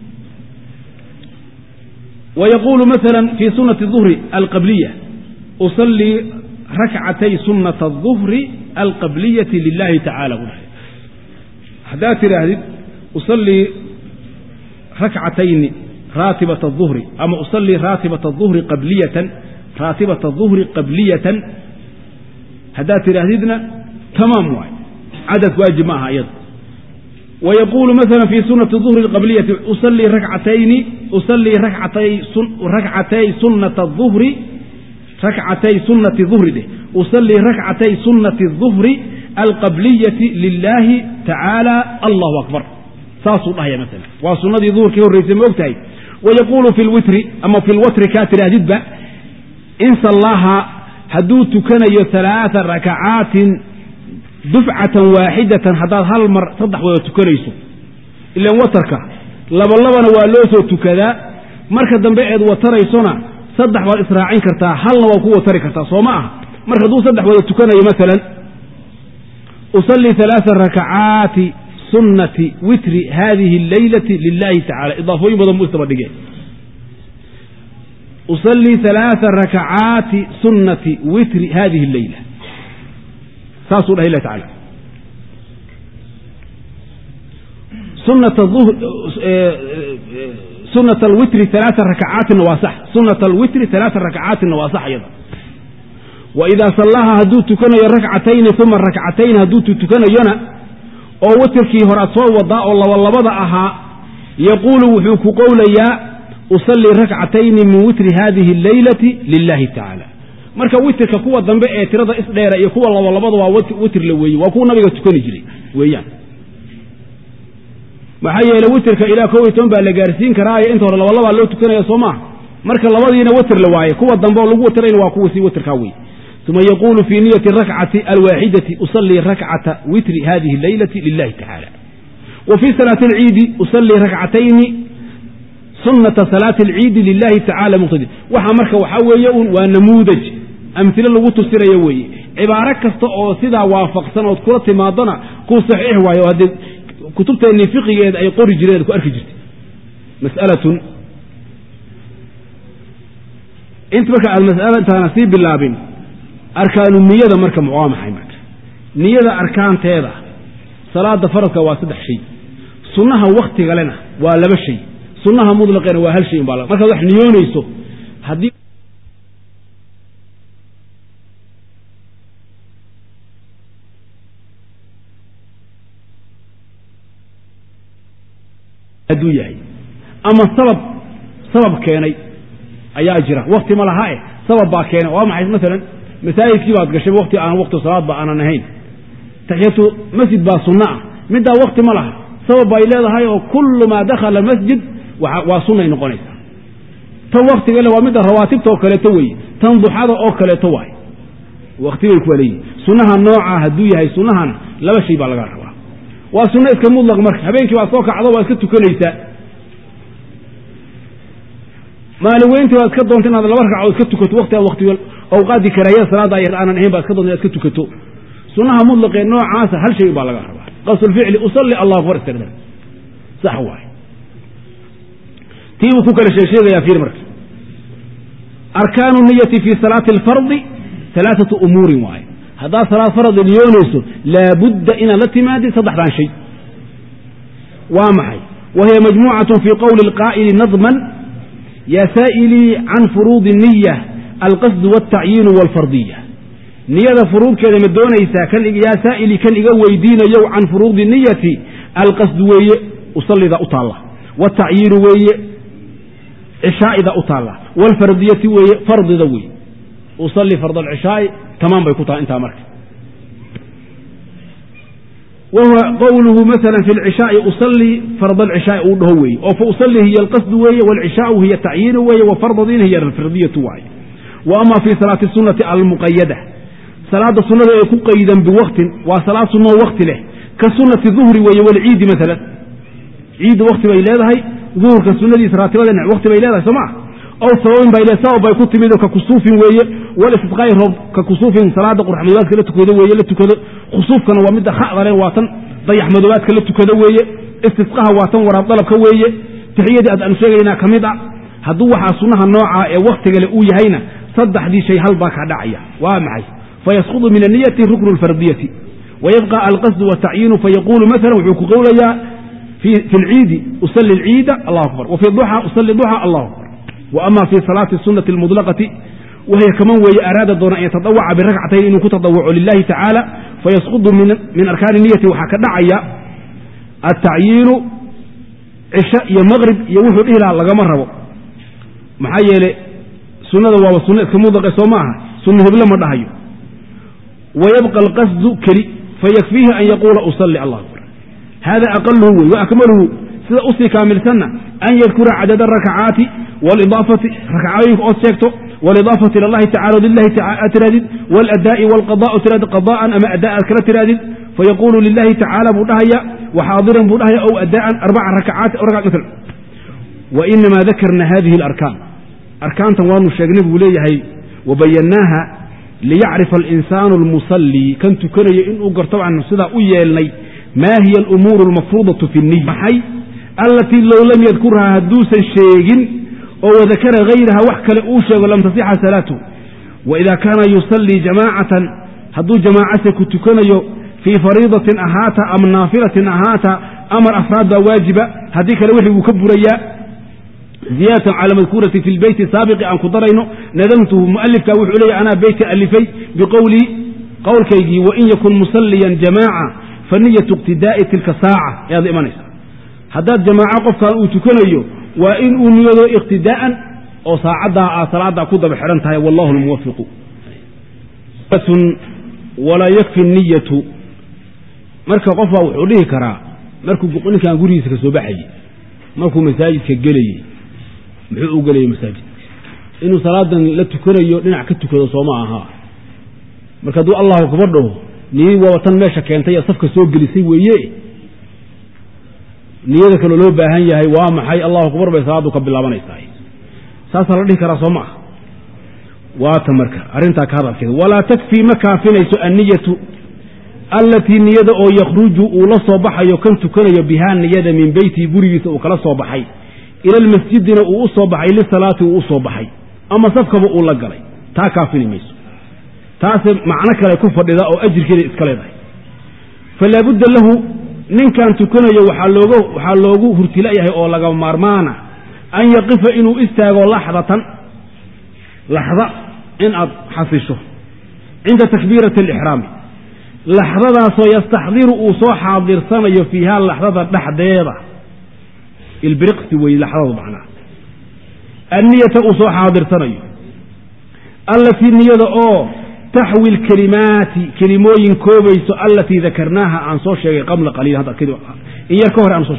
wayaquulu maala fi sunati duhri alqabliya usallii rakcatay sunata aduhri alqabliyati lilahi tacala bu dhahay haddaad tidhaahdid usallii rakcatayni raatibat aduhri ama usallii raatibat aduhri qabliyatan raatibat aduhri qabliyatan haddaad tidhaahdidna tamaam waay cadad waajib ma aha iyada wayaquulu maala fi sunati duhri qabliyati usallii rakcatayni usallii rakcatay rakcatay sunata aduhri rakcatay sunati duhri dheh usallii rakcatay sunnati duhri alqabliyati lilaahi tacaala allahu akbar saasuu dhahaya maala waa sunnadii duhurkii horraysay ma og tahay wayaquulu fi lwitri ama fi lwatri kaa tidhaahdidba in sallaaha hadduu tukanayo alaaa rakacaatin dufcatan waaxidatan haddaad hal mar saddex wada tukanayso ilan watarka labalabana waa loo soo tukadaa marka dambe eed wataraysona saddex baad israacin kartaa halna waa ku watari kartaa soo ma aha marka hadduu saddex wada tukanayo maalan usallii alaaa rakacaati sunnati witri hadihi alleylati lilahi tacala idaafooyin badan buu isdaba dhigeen usallii alaaa rakacaati sunnati witri hadihi alleyla saasuu dhahay ilah tacala sunat alwitri alaaa rakacaatina waa sax sunat alwitri alaaa rakacaatina waa sax iyada wa idaa sallaha hadduu tukanayo rakcatayni uma rakcatayn hadduu tukanayona oo witrkii hore ad soo wadaa oo labalabada ahaa yaquulu wuxuu ku qowlayaa usallii rakcatayni min witri hadihi alleylati lilahi tacaala marka witrka kuwa dambe ee tirada isdheera iyo kuwa labalabada waa witr la weeye waa kuwa nabiga tukani jiray weeyaan maxaa yeeley witrka ilaa kow iyo toban baa la gaarsiin karaayo inta hore labalabaa loo tukanaya soo maaha marka labadiina witr la waaye kuwa dambe oo lagu watrayna waa kuwa sii witrkaa wey uma yaquulu fii niyati rakcati alwaaxidati usallii rakcata witri hadihi alleylati lilahi tacala wa fii salaati alciidi usallii rakcatayni sunata salaati alciidi lilahi tacala muqtadi waxa marka waxaa weeye un waa namuudaj amhilo lagu tusinayo weeye cibaaro kasta oo sidaa waafaqsan ood kula timaadona kuu saxiix waayo haddee kutubteennii fiqigeeda ay qori jireen ku arki jirtay mas'alatun inta marka aad mas'ala intaana sii bilaabin arkaanu niyada marka waa maxay marka niyada arkaanteeda salaada faradka waa saddex shay sunnaha waktigalena waa laba shay sunnaha mutlaqeena waa hal shay umbaa markaad wax niyoonayso haddii hadduu yahay ama sabab sabab keenay ayaa jira wakti ma laha eh sabab baa keenay waa maxay maalan masaajidkii baad gashay wakti aan wakti salaadba aanan ahayn taxiyatu masjid baa sunno ah middaa wakti ma laha sabab bay leedahay oo kullu maa dakhala masjid waa sunnay noqonaysaa tan waktigale waa midda rawaatibta oo kaleeto weeye tan duxada oo kaleeto waay wakti bay kuwa leeyihin sunnaha noocaa hadduu yahay sunnahana laba shay baa laga rabaa waa sunno iska mudlaq marka habeenkii baad soo kacdo waa iska tukanaysaa maalin weyntii baad iska doonta inaad laba ragcadood iska tukato wakti aad wakti awqaaddii karaahiyada salaada ay aanan ahayn baad iska doonta inaad iska tukato sunnaha mudlaqee noocaasa hal shay baa laga rabaa qasdulficli usalli allah akbar istagda sax waay tii buu ku kala sheegsheegayaa fiir marka arkaanu niyati fi salaati alfardi alaaatu umuurin waaye haddaad salaad faradi niyoonayso laabudda inaad la timaadid saddexdan shay waa maxay wa hiya majmuucatun fii qowli alqaa'ili nadman yaa saa'ilii can furuudi niya alqasdu waltacyiinu walfardiya niyada furuudkeeda ma doonaysaa yaa saa'ilii kan iga weydiinayow can furuudi niyati alqasdu weeye usallida u taalla waltacyiinu weeye cishaa'ida u taalla walfardiyati weeye fardida weeye usalli fard alcishaa'i tamaan bay ku tahay intaa marka wa huwa qowluhu maala fi lcishaai usallii fard alcishaai uu dhaho weeye oo fa usallii hiya alqasdu weeye waalcishaau hiya tacyiinu weeye wa fardadiina hiya alfardiyatu waaye wa ama fi salaati sunati almuqayada salaada sunada ee ku qaydan biwaktin waa salaad sunoo wakti leh ka sunati duhri weeye walciidi maalan ciidda wakti bay leedahay duhurka sunadiisa raatibada wakti bay leedahay soo maa ow sababin bay le sabab bay ku timid oo ka kusuufin weeye walistisqaa'i roob ka kusuufin salaada qurxmadoobaadka la tukado weeye la tukado khusuufkana waa midda kha'dale waa tan dayax madoobaadka la tukado weeye istisqaha waa tan waraab dalabka weeye taxiyadii aad aanu sheegaynaa ka mid a hadduu waxaa sunnaha noocaa ee waktigale uu yahayna saddexdii shay hal baa kaa dhacaya waa maxay fayasqudu min aniyati ruknu lfardiyati wayabqa alqasdu watacyiinu fayaquulu maala wuxuu ku qowlayaa fi lciidi usali lciida allah akbar wa fi duxa usali duxa allah akbar wa ama fi salaati sunati almudlaqati wahiya kaman weeye araada doona an yatadawaca birakcatayn inuu ku tadawaco lilahi tacaala fayasqudu min arkaani niyati waxaa ka dhacaya atacyiinu cisho iyo maqrib iyo wuxuu dhihi lahaa lagama rabo maxaa yeele sunnada waaba sunno iska mudlaqe soo ma aha sunna hible ma dhahayo wayabqa alqasdu keli fayakfiihi an yaquula usalli allah akbar hada aqaluhu wey wa akmaluhu sida usii kaamilsanna an yadkura cadada arakacaati walidaafati rakcooyinka ood sheegto walidaafati ila allahi tacala lilahi aad tirahdid waladaa'i walqada tirahdid qada'an ama adaa aad kala tirahdid fayaqulu lilahi tacaala buu dhahaya waxaadiran buu dhahaya ow adaan arbaca rakacaati ml wainama dakarna hadihi alarkaan arkaantan waanu sheegnay buu leeyahay wabayannaaha liyacrifa alinsaanu almusallii kan tukanayo inuu garto baanu sidaa u yeelnay maa hiya alumuuru almafruudatu fi niy maxay allatii low lam yadkurhaa hadduusan sheegin oo wadakara hayraha wax kale uu sheego lam tasixa salaatu waida kaana yusallii jamaacatan hadduu jamaacase ku tukanayo fii fariidatin ahaata am naafilatin ahaata amar afraad baa waajiba haddii kale wixii wuu ka burayaa ziyadatan cala madkuurati fi lbeyti saabiqi aan ku darayno nadamtuhu mualifka wuxuu leeyahy anaa beytka alifay biqowlii qowlkaygii wain yakun musalliyan jamaaca fa niyatu iqtidaa'i tilka saaca ayaad imanaysaa haddaad jamaaco qofkan uu tukanayo waa in uu niyado iqtidaa'an oo saacaddaa aad salaaddaa ku daba xidhan tahay wallahu lmuwafiqu walaa yakfi niyatu marka qof baa wuxuu dhihi karaa markuu ninkan gurigiisa ka soo baxayey markuu masaajidka gelayey muxuu u gelayay masaajid inuu salaadan la tukanayo dhinac ka tukado sooma aha marka hadduu allahu akbar dhaho niyadii waaba tan meesha keentay ee safka soo gelisay weeye niyada kaloo loo baahan yahay waa maxay allahu akbar bay salaaddu ka bilaabanaysaa saasaa la dhihi karaa soo ma ah waata marka arrintaa ka hadalkeeda walaa takfii ma kaafinayso anniyatu allatii niyada oo yakhruju uu la soo baxayo kan tukanayo bihaa niyada min beytihi gurigiisa uu kala soo baxay ila almasjidina uu u soo baxay lisalaati uu u soo baxay ama safkaba uu la galay taa kaafini mayso taase macno kale ku fadhida oo ajirkeeda iska leedahay falaabudda lahu ninkan tukanayo waxaa loogu hurtilayahay oo laga maarmaana an yaqifa inuu istaago laxdatan laxda in aad xasisho cinda takbiirati alixraami laxdadaasoo yastaxdiru uu soo xaadirsanayo fiiha laxdada dhexdeeda ilbiriqsi wey laxdadu macnaha anniyata uu soo xaadirsanayo allatii niyada oo taxwi lkelimaati kelimooyin koobayso allatii dakarnaaha aan soo sheegay qabla qaliil hadda in yar ka hore aan soo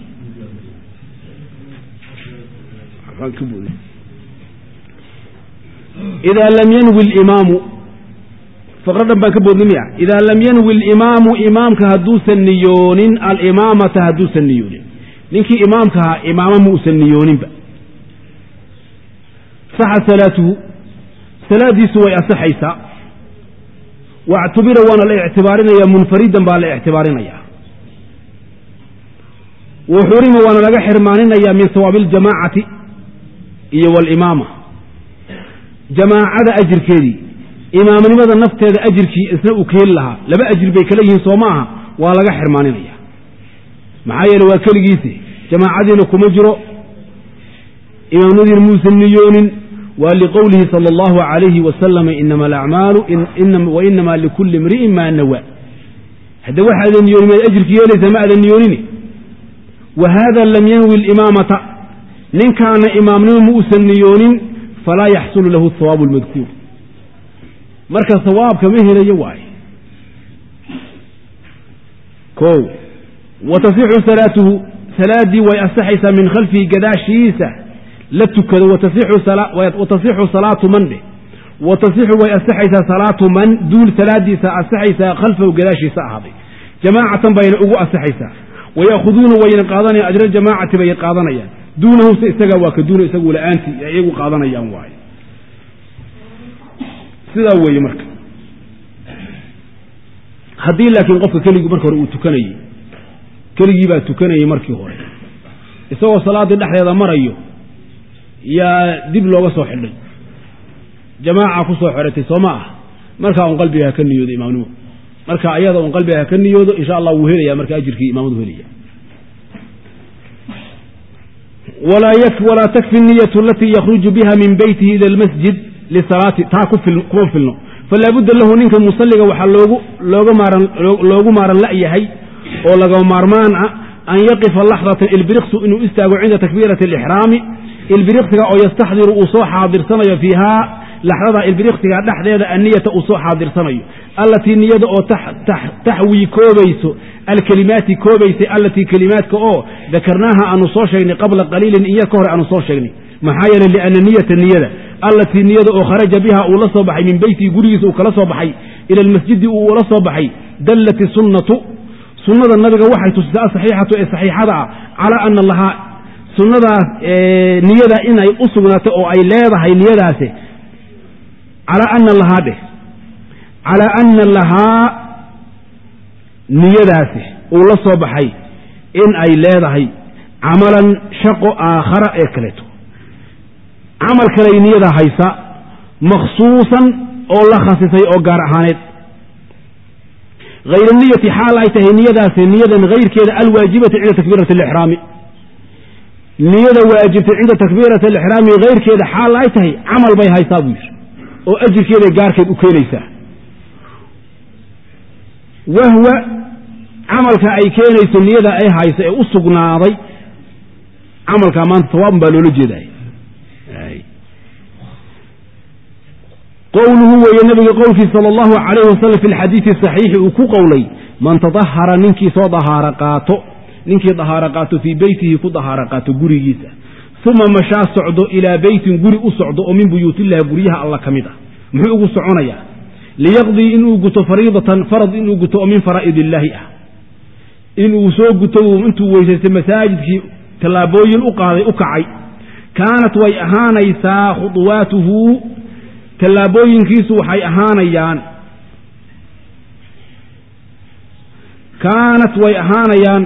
sheegay idaa lam yanwi limaamu faqradhan baan ka boodnay miya idaa lam yanwi alimaamu imaamka hadduusan niyoonin alimaamata hadduusan niyoonin ninkii imaamka ahaa imaamo ma usan niyooninba saxa salaatuhu salaadiisu way asaxaysaa wactubira waana la ictibaarinaya munfaridan baa la ictibaarinaya wa xurima waana laga xirmaaninaya min sawaabi aljamaacati iyo walimaama jamaacada ajirkeedii imaamnimada nafteeda ajirkii isna uu keeli lahaa laba ajir bay kala yihiin soo ma aha waa laga xirmaaninaya maxaa yeele waa keligiisi jamaacadiina kuma jiro imaamnadiina muusan niyoonin waa liqowlihi sala allahu calayhi wasalama inama alacmaalu wainama likulli imri'in maa nawa hadde waxaadan niyoonin maad ajirki yeelaysa ma aadan niyoonini wa haada lam yanwi alimaamata ninkaana imaamnimo ma uusan niyoonin falaa yaxsulu lahu hawaabu almadkuur marka hawaabka ma helayo waaye o wa tasixu salaatuhu salaaddii way asaxaysaa min khalfihi gadaashiisa la tukado watasixu salaatu man dheh wa tasixu way asaxaysaa salaatu man duul salaadiisa asaxaysaa khalfahu gadaashiisa ahaaday jamaacatan bayna ugu asaxaysaa waya'khuduuna wayna qaadanayaan ajra jamaacati bay qaadanayaan duunahu se isagaa waa ka duuna isagu la-aantii ay iyagu qaadanayaan waaye sidaa weeye marka haddii laakiin qofka keligii marka hore uu tukanayey keligii baa tukanayey markii hore isagoo salaaddii dhexdeeda marayo yaa dib looga soo xidhay jamaaca ku soo xidhatay soo ma ah markaa un qalbiga ha ka niyoodo imaamnimo marka ayada un qalbiga ha ka niyoodo insha allah wuu helaya marka ajirkii imaamadu helaya walaa takfi niyatu alatii yakhruju biha min beytihi ila almasjid lisalaati taa kuma filno falaabudda lahu ninka musalliga waxaa loogu maaran la'yahay oo laga maarmaan ah an yaqifa laxdatan ilbiriqsu inuu istaago cinda takbiirati alixraami ilbiriqsiga oo yastaxdiru uu soo xaadirsanayo fiihaa laxdada ilbiriqsiga dhexdeeda anniyata uu soo xaadirsanayo allatii niyada oo taxwii koobayso alkelimaati koobaysay allatii kelimaadka oo dakarnaaha aanu soo sheegnay qabla qaliilin in yar ka hore aanu soo sheegnay maxaa yeeley lianna niyata niyada allatii niyada oo kharaja biha uu la soo baxay min beytihi gurigiisa uu kala soo baxay ila almasjidi uu ula soo baxay dallat sunnatu sunnada nabiga waxay tusisay asaxiixatu ee saxiixada ah calaa ana lahaa sunnadaas niyada inay u sugnaatay oo ay leedahay niyadaasi calaa ana lahaa dheh calaa ana lahaa niyadaasi uu la soo baxay in ay leedahay camalan shaqo aakhara ee kaleeto camal kaley niyada haysa makhsuusan oo la khasisay oo gaar ahaaneed hayr niyati xaal ay tahay niyadaasi niyadan hayrkeeda alwaajibati cinda takbiirati alixraami niyada waajibtay cinda takbiirati alixraami hayrkeeda xaal ay tahay camal bay haysaa buu yidhi oo ajirkeeday gaarkeed u keenaysaa wahwa camalka ay keenayso niyada ay hayso ee u sugnaaday camalkaa maanta sawaabun baa loola jeeday qowluhu weeye nabiga qowlkiisa sala allahu calayhi wasalam fi lxadiidi saxiixi uu ku qowlay man tadahara ninkii soo dahaaro qaato ninkii dahaaro qaato fii beytihi ku dahaaro qaato gurigiisa uma mashaa socdo ilaa beytin guri u socdo oo min buyuutillahi guryaha alla ka mid ah muxuu ugu soconayaa liyaqdii inuu guto fariidatan farad inuu guto oo min faraa'id illaahi ah inuu soo guto intuu weysaystay masaajidkii tallaabooyin u qaaday u kacay kaanat way ahaanaysaa khuduwaatuhu tallaabooyinkiisu waxay ahaanayaan kaanat way ahaanayaan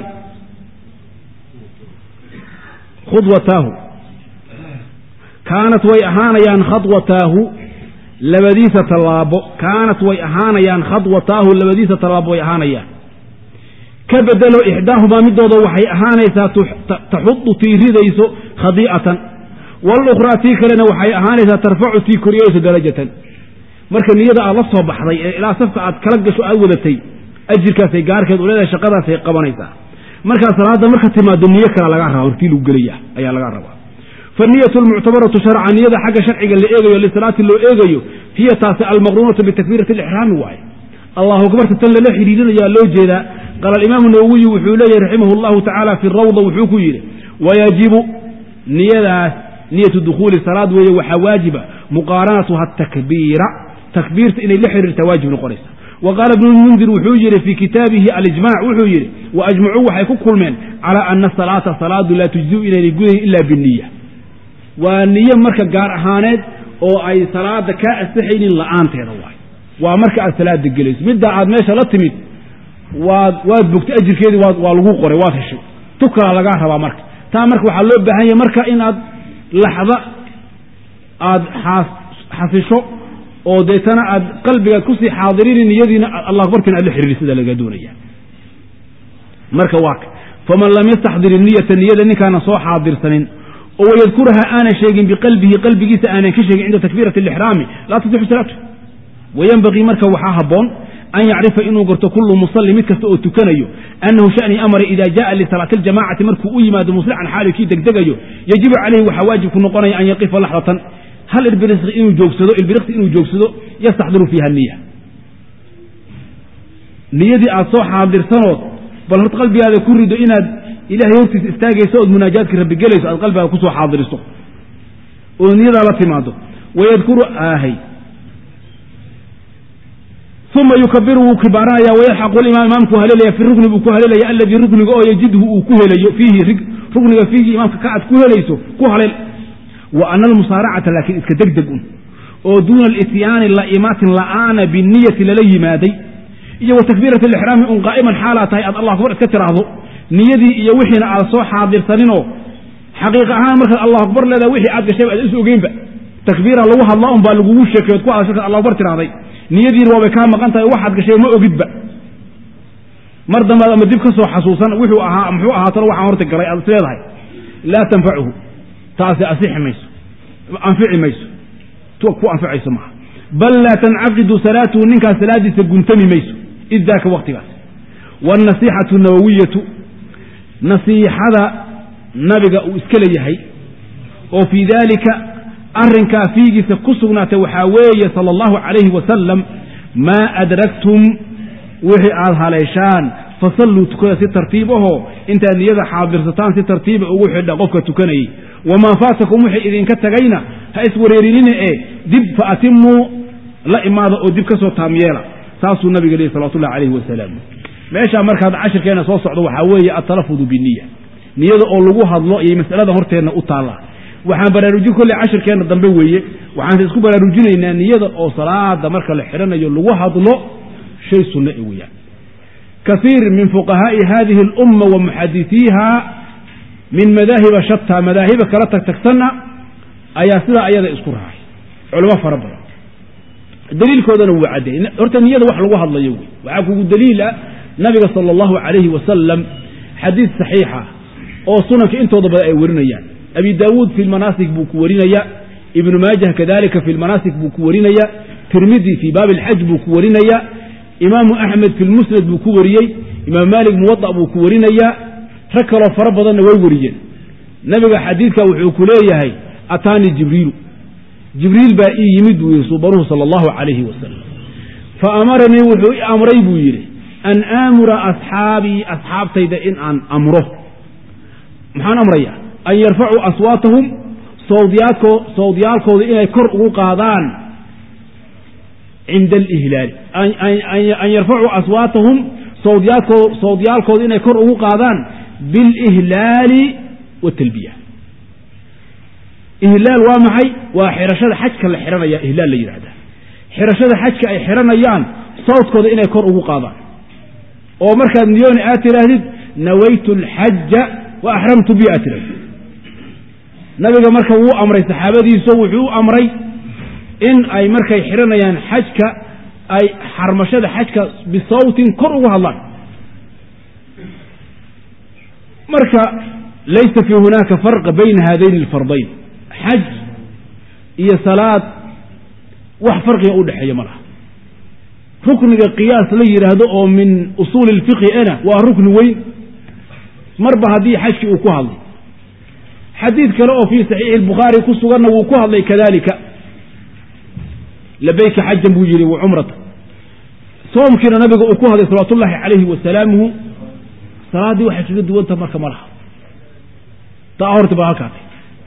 khudwataahu kaanat way ahaanayaan khadwataahu labadiisa tallaabo kaanat way ahaanayaan khadwataahu labadiisa tallaabo way ahaanayaan ka bedelo ixdaahumaa midooda waxay ahaanaysaa taxudu tii ridayso khadii'atan walukhraa tii kalena waxay ahaanaysaa tarfacu tii koriyeyso darajatan marka niyada aad la soo baxday ee ilaa safka aad kala gasho aad wadatay ajirkaasay gaarkeed u leedahay shaqadaasay qabanaysaa markaa salaadda marka timaado niyo kale lagaa raba hortii lagu gelaya ayaa lagaa rabaa faniyatu almuctabaratu sharcan niyada xagga sharciga la eegayo lisalaati loo eegayo hiya taasi almaqruunatu bitakbiirati alixraami waaye allahu akbarta tan lala xidhiirinayaa loo jeedaa qaala alimaamu nawowiyi wuxuu leeyahy raximah allahu tacaala fi rawda wuxuu ku yidhi wayajibu niyadaas niyatu dukhuuli salaad weeye waxaa waajiba muqaaranatuha takbiira takbiirta inay la xiriirtaa waajib noqonaysa wa qaala ibnu lmundir wuxuu yidhi fii kitaabihi alijmac wuxuu yidhi wa ajmacuu waxay ku kulmeen calaa ana salaata salaadu laa tujziu inaynay gudayn ila biniya waa niyo marka gaar ahaaneed oo ay salaada kaa asaxaynin la'aanteeda waay waa marka aad salaada gelayso middaa aad meesha la timid waad waad bogtay ajirkeedii waa lagu qoray waad heshay tu kalaa lagaa rabaa marka taa marka waxaa loo baahan yahay marka inaad laxda aad xasisho oo deetana aad qalbigaad kusii xaadirini niyadiina allah akbartina aad la xiriiri sida laga doonaya marka waa ka faman lam yastaxdir niyata niyada ninkaana soo xaadirsanin oo wayadkuraha aanan sheegin biqalbihi qalbigiisa aanan ka sheegin cinda takbiirati alixraami laa tasixu salaatu wayenbagii marka waxaa habboon an yacrifa inuu garto kullu musalli mid kasta oo tukanayo annahu shani amara ida jaءa lisalaati اljamacati markuu u yimaado muslican xaali kii degdegayo yajibu calayhi waxaa waajib ku noqonaya an yaqifa laxdatan hal ilbiriqsi inuu joogsado ilbiriqsi inuu joogsado yastaxdiru fiiha niya niyadii aad soo xaadirsanood bal horta qalbigaada ku rido inaad ilahay hortiisa istaagayso ood munaajaadka rabbi gelayso aad qalbigaada kusoo xaadiriso oo niyadaa la timaado wayadkuru aahay uma yukabiru wuu kibaaranaya wayalxaqu limaam imaamku haleelaya fi rukni buu ku haleelaya aladii rukniga oo yajidhu uu ku helayo fiihi rukniga fiihi imaamka ka aad ku helayso ku haleel wa ana almusaaracata laakiin iska degdeg un oo duuna alityaani la'imaatin la'aana biniyati lala yimaaday iyo wa takbiirati alixraami un qaa'iman xaalaa tahay aad allah akbar iska tiraahdo niyadii iyo wixiina aad soo xaadirsaninoo xaqiiq ahaan markaad allah akbar leedaha wixii aad gashayba aad is ogeynba takbiira lagu hadlaa un baa lagugu sheekay od ku hadasho allah akbar tirahday niyadiina waabay kaa maqan tahay waxaad gashay ma ogidba mar dambaad ama dib ka soo xasuusan wuxuu ahaa muxuu ahaatana waxaan horta galay aad is leedahay laa tanfacuhu taasi asixi mayso anfici mayso ku anficayso maaha bal laa tancaqidu salaatuhu ninkaas salaadiisa guntami mayso id daaka waktigaas wاnasiixatu nawawiyatu nasiixada nabiga uu iska leeyahay oo fii daalika arrinkaa fiigiisa ku sugnaatay waxaa weeye sala allahu calayhi wasalam maa adragtum wixii aad haleeshaan fasalluu tukada si tartiib ahoo intaad niyada xaadirsataan si tartiiba ugu xidha qofka tukanayay wamaa faatakum wixii idinka tagayna ha iswareerinina ee dib fa atimuu la imaada oo dib ka soo taamyeela saasuu nabiga lehi salawatullahi calayhi wasalaam meeshaa markaad cashirkeenna soo socdo waxaa weeye altalafudu biniya niyada oo lagu hadlo ayay mas'aladan horteenna u taallaa waxaan baraarujin kolley cashirkeenna dambe weeye waxaanse isku baraarujinaynaa niyada oo salaada marka la xidhanayo lagu hadlo shay sunno e weeyaan kaiir min fuqahaa'i hadihi alumma wa muxadisiiha min madaahiba shataa madaahiba kala tagtagsanna ayaa sidaa ayada isku raacay culamo fara badan daliilkoodana wuu caddeeyey horta niyada wax lagu hadlayo wey waxaa kugu daliil ah nabiga sala allahu calayhi wasalam xadiid saxiixa oo sunanka intooda badan ay warinayaan abi daawuud fi lmanaasik buu ku warinaya ibnu maajah kadalika fi lmanaasik buu ku warinaya tirmidi fii baabi alxaj buu ku warinaya imaamu axmed fi lmusnad buu ku wariyey imaam maalik muwada buu ku warinaya rag kaloo fara badanna way wariyeen nabiga xadiidka wuxuu ku leeyahay ataanii jibriilu jibriil baa ii yimid buu yidhi subanuhu sala allahu calayhi wasalam fa amaranii wuxuu i amray buu yidhi an aamura asxaabii asxaabtayda in aan amro maxaan amrayaa an yarfacuu aswaatahum sawdyaalkooda inay kor ugu qaadaan cinda alihlaali an yarfacuu aswaatahum sawdyaalkooda inay kor ugu qaadaan bilihlaali watalbiya ihlaal waa maxay waa xirashada xajka la xihanaya ihlaal la yidhahda xirashada xajka ay xihanayaan sawdkooda inay kor ugu qaadaan oo markaad niyooni aad tidhaahdid nawaytu alxaja wa axramtu bi aad tidhahdid nabiga marka wuu amray saxaabadiiso wuxuu u amray in ay markay xihanayaan xajka ay xarmashada xajka bisawtin kor ugu hadlaan marka laysa fii hunaaka farqa bayna haadayni alfardayn xaj iyo salaad wax farqiga u dhexeeya ma laha rukniga qiyaas la yidhaahdo oo min usuuli ilfiqhi ana waa rukni weyn marba haddii xajkii uu ku hadlay xadiid kale oo fii saxiixi albukhaari ku suganna wuu ku hadlay kadalika labayka xajan buu yidhi wa cumrata soomkiina nabiga uu ku hadlay salawaatu ullaahi calayhi wasalaamuhu salaaddii waxay kaga duwanta marka ma laha taa horta baa halkaatay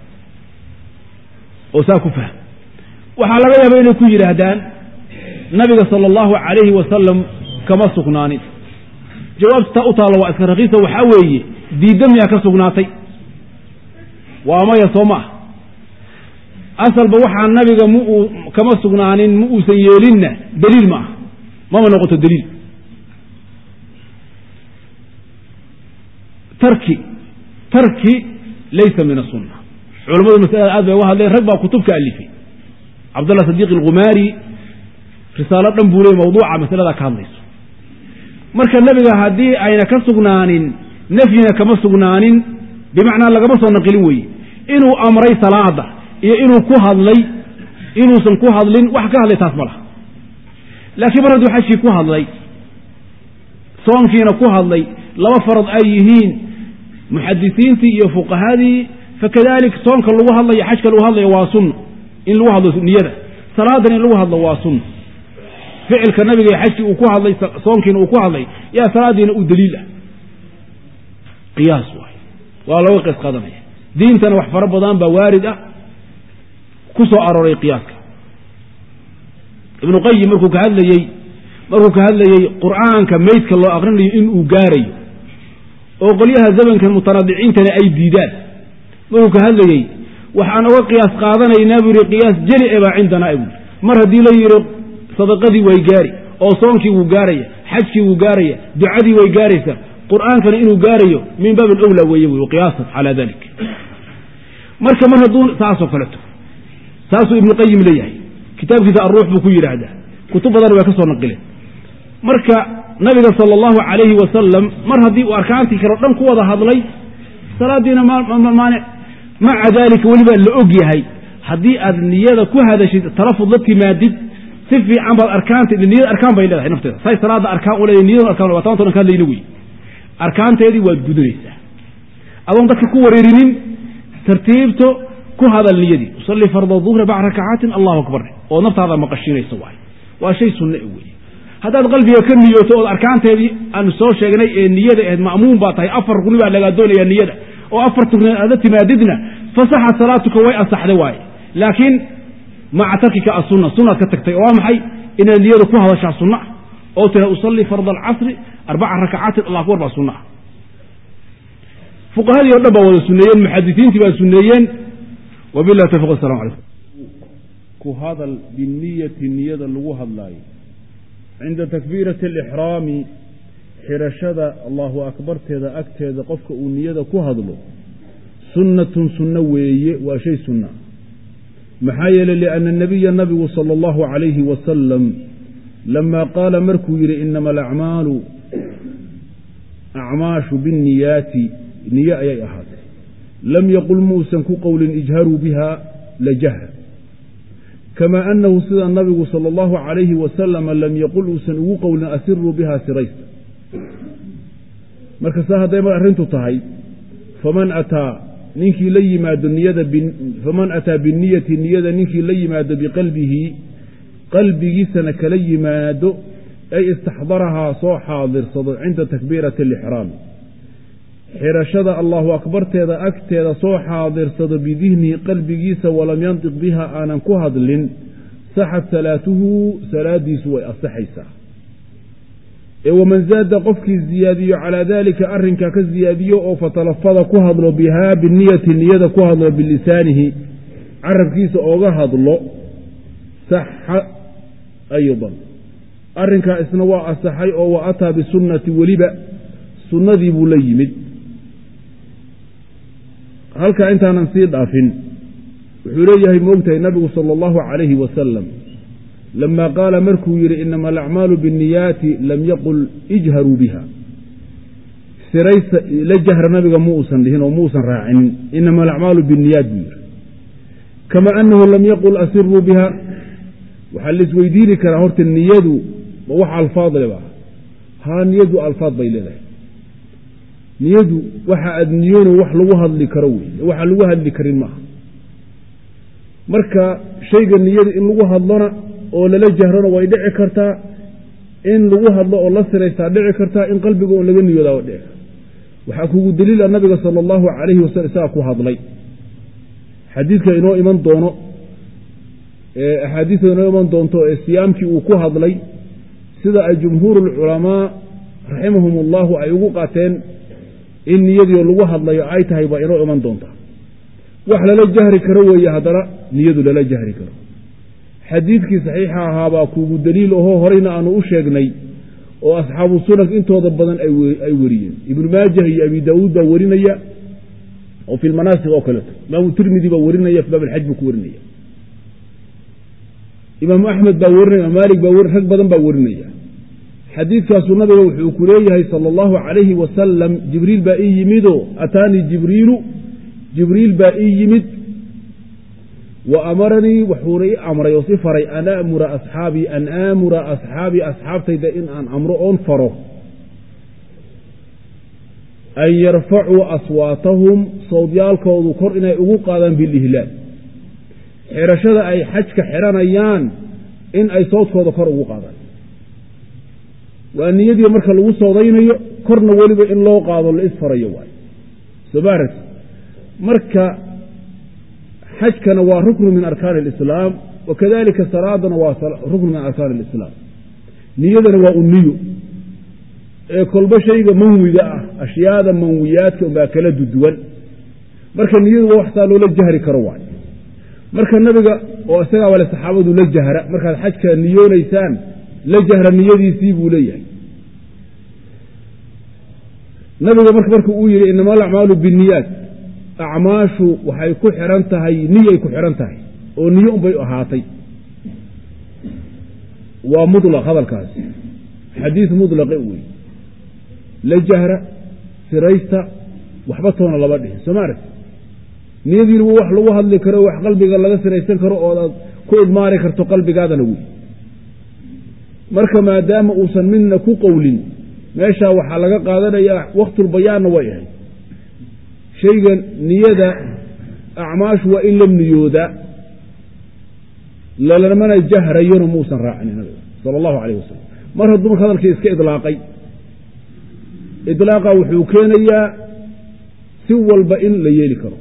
oo saa ku fahm waxaa laga yaaba inay ku yidhaahdaan nabiga sala allahu calayhi wasalam kama sugnaanin jawaabta taa u taalla waa iska rakiisa waxaa weeye diidda miyaa ka sugnaatay waa maya soo ma ah asalba waxaa nabiga ma uu kama sugnaanin ma uusan yeelinna daliil ma ah mama noqoto daliil tarki tarki laysa min asunna culamadu masalada aad bay uga hadleen rag baa kutub ka alifay cabdullah sadiiq alkhumaari risaalo dhan buu ley mawduuca masalada ka hadlayso marka nebiga haddii ayna ka sugnaanin nafyina kama sugnaanin bimacnaa lagama soo naqilin weeye inuu amray salaada iyo inuu ku hadlay inuusan ku hadlin wax ka hadlay taas ma laha laakiin mar hadduu xajkii ku hadlay soonkiina ku hadlay laba farad ay yihiin muxadisiintii iyo fuqahadii fakadalik soonka lagu hadlayo xajka lagu hadlayo waa sunno in lagu hadlo niyada salaadan in lagu hadlo waa sunno ficilka nabiga ee xajkii uu ku hadlay soonkiina uu ku hadlay yaa salaadiina u daliil ah qiyaas waay waa looga qiys qaadanaya diintana wax fara badan baa waarid ah ku soo arooray qiyaaska ibnu qayim markuu ka hadlayey markuu ka hadlayey qur'aanka meydka loo aqrinayo inuu gaarayo oo qolyaha zamankan mutanaadiciintana ay diidaan markuu ka hadlayey waxaan oga qiyaas qaadanaynaa buu yihi qiyaas jeli e baa cindanaa buu mar haddii la yidhi sadaqadii way gaari oo soonkii wuu gaaraya xajkii wuu gaaraya ducadii way gaaraysaa qur'aankana inuu gaarayo min baab alawla weeye wy qiyaasan calaa dalik marka mar hadduu saasoo kaleto saasuu ibnu qayim leeyahay kitaabkiisa alruux buu ku yidhaahdaa kutub badan way ka soo naqileen marka nabiga sala allahu calayhi wasalam mar haddii uu arkaantii kale o dhan ku wada hadlay salaadiina maanic maca daalika welibaa la og yahay haddii aad niyada ku hadashid talafud la timaadid si fiican baad arkaanta niyada arkaan bay leedahay nafteeda say salaada arkaan u leedahay niyada arkaan waa taanto dhan ka hadlayna wey arkaanteedii waad gudanaysaa adoon dadka ku wareerinin tartiibto ku ku hadal niyadii usalli farda duhra bacda rakacaatin allahu akbar oo naftaada maqashiinaysa waay waa shay sunne wey haddaad qalbiga ka niyooto ood arkaanteedii aanu soo sheegnay ee niyada ahayd ma'muum baa tahay afar rugni baa lagaa doonaya niyada oo afarta rugni aada timaadidna fasaxa salaatuka way ansaxday waaye laakiin maca tarkika asunna sunnaad ka tagtay oo waa maxay inaad niyada ku hadashaa sunna ah oo tira usalli farda alcasri arbaca rakacaatin allah akbar baa sunna ah fuqahadii o dhan baa wada suneeyeen muxadisiintii baa suneeyeen wabilahi tawfiq asalamu calaykum ku hadal biniyati niyada lagu hadlaayo cinda takbiirati alixraami xirashada allahu akbarteeda agteeda qofka uu niyada ku hadlo sunnatun sunno weeye waa shay sunna maxaa yeeley lianna nabiya nabigu sala allahu calayhi wasalam lamaa qaala markuu yidhi inama alacmaalu acmaashu binniyaati niye ayay ahaatay lam yaqul muusan ku qowlin ijharuu biha lajahra kamaa annahu sida nabigu sala allahu calayhi wasalama lam yaqul uusan ugu qowlin asiruu biha siraysta marka saa hadday mar arrintu tahay faman ataa ninkii la yimaado niyada faman ataa biniyati niyada ninkii la yimaado biqalbihi qalbigiisana kala yimaado ay istaxdarahaa soo xaadirsado cinda takbiirati alixraami xirashada allahu akbarteeda agteeda soo xaadirsado bidihnihi qalbigiisa walam yantiq biha aanan ku hadlin saxad salaatuhu salaadiisu way asaxaysaa ee waman zaada qofkii ziyaadiyo calaa daalika arrinkaa ka ziyaadiyo oo fatalafada ku hadlo bihaa biniyati niyada ku hadlo bilisaanihi carabkiisa ooga hadlo saxa aydan arrinkaa isna waa asaxay oo wa ataa bisunnati weliba sunnadii buu la yimid halkaa intaanan sii dhaafin wuxuu leeyahay moogtahay nabigu sala allahu calayhi wasalam lama qaala markuu yidhi inama alacmaalu binniyaati lam yaqul ijharuu biha siraysa la jahra nabiga mu uusan dhihin oo muusan raacinin inama alacmaalu binniyaat buu yidhi kama annahu lam yaqul asiruu biha waxaa laisweydiini karaa horta niyadu ma wax alfaad leba haa niyadu alfaad bay leedahay niyadu waxa aad niyoono wax lagu hadli karo wey waxa lagu hadli karin maaha marka shayga niyada in lagu hadlona oo lala jahrona way dhici kartaa in lagu hadlo oo la siraystaa dhici kartaa in qalbiga oo laga niyoodaa way dhici karta waxaa kugu daliila nabiga sala allahu calayhi wasalam isagaa ku hadlay xadiidka inoo iman doono axaadiista inoo iman doonto ee siyaamkii uu ku hadlay sida ay jumhuuru lculamaa raximahum allahu ay ugu qaateen in niyadii lagu hadlayo ay tahay baa inoo iman doonta wax lala jahri karo weeye haddana niyadu lala jahri karo xadiidkii saxiixa ahaabaa kuugu daliil ahoo horeyna aanu u sheegnay oo asxaabu sunan intooda badan ay weriyeen ibnu maajah iyo abi daawuud baa werinaya oo fi lmanaasik oo kaleeto imaamu tirmidi baa werinaya fi baab alxaj buu ku werinaya imaamu axmed baa werinaya maalik baa rag badan baa werinaya xadiidkaasuu nabiga wuxuu ku leeyahay sala allahu calayhi wasalam jibriil baa ii yimidoo ataanii jibriilu jibriil baa ii yimid wa amaranii wuxuuna ii amray oo si faray an amura asxaabii an aamura asxaabii asxaabtayda in aan amro oon faro an yarfacuu aswaatahum sawdyaalkoodu kor inay ugu qaadaan bilihlaal xirashada ay xajka xiranayaan in ay sawdkooda kor ugu qaadaan waa niyadii marka lagu soodaynayo korna weliba in loo qaado la isfarayo waay somarat marka xajkana waa ruknu min arkaani alislaam wa kadalika salaadana waa ruknu min arkaani alislaam niyadana waa uniyo ee kolba shayga manwiga ah ashyaada manwiyaadka unbaa kala duduwan marka niyadu waa waxsaa loola jahri karo waay marka nabiga oo isagaa wale saxaabadu la jahra markaad xajka niyoonaysaan la jahra niyadiisii buu leeyahay nabiga marka marka uu yidhi inama alacmaalu binniyaat acmaashu waxay ku xihan tahay niyay ku xihan tahay oo niyo unbay ahaatay waa mulaq hadalkaasi xadiid mulaqe wey la jahra siraysta waxba toona laba dhihin soo ma aragti niyadiina wax lagu hadli karo wax qalbiga laga siraysan karo oodaad ku idmaari karto qalbigaadana wey marka maadaama uusan midna ku qowlin meeshaa waxaa laga qaadanayaa waktulbayaanna way ahayd shayga niyada acmaashu waa in la niyoodaa lalamana jahrayona muusan raacinin nabiga sala allahu calayh wasalam mar hadduu marka hadalkii iska idlaaqay idlaaqa wuxuu keenayaa si walba in la yeeli karo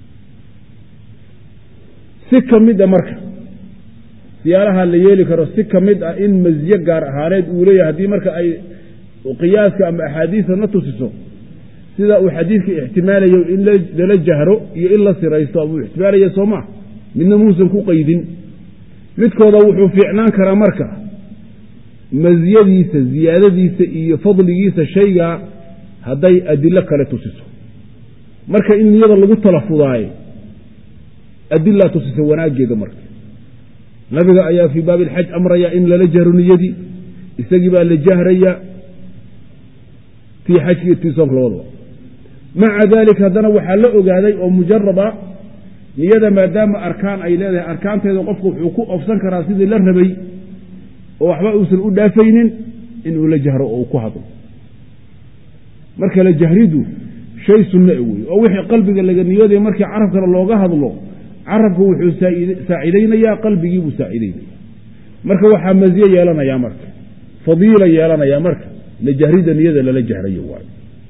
si ka mid a marka siyaalaha la yeeli karo si ka mid ah in masiye gaar ahaaneed uu leeyahay haddii marka ay qiyaaska ama axaadiista na tusiso sida uu xadiidka ixtimaalayo in lala jahro iyo in la siraysto abuu ixtimaalaya soo maa midna muusan ku qaydin midkooda wuxuu fiicnaan karaa marka masiyadiisa ziyaadadiisa iyo fadligiisa shaygaa hadday adilo kale tusiso marka in niyada lagu talafudaayo adilaa tusisa wanaaggeeda marka nabiga ayaa fii baabi alxaj amraya in lala jahro niyadii isagii baa la jahraya tii xajki iyo tii soonka labadaba maca daalika haddana waxaa la ogaaday oo mujaraba niyada maadaama arkaan ay leedahay arkaanteeda qofku wuxuu ku ofsan karaa sidii la rabay oo waxba uusan u dhaafaynin inuu la jahro oo uu ku hadlo marka la jahridu shay sunna wey oo wixii qalbiga laga niyooday markii carabkana looga hadlo carabku wuxuu saacidaynayaa qalbigii buu saacidaynaya marka waxaa maziye yeelanayaa marka fadiila yeelanayaa marka la jahrida niyada lala jahrayo waayo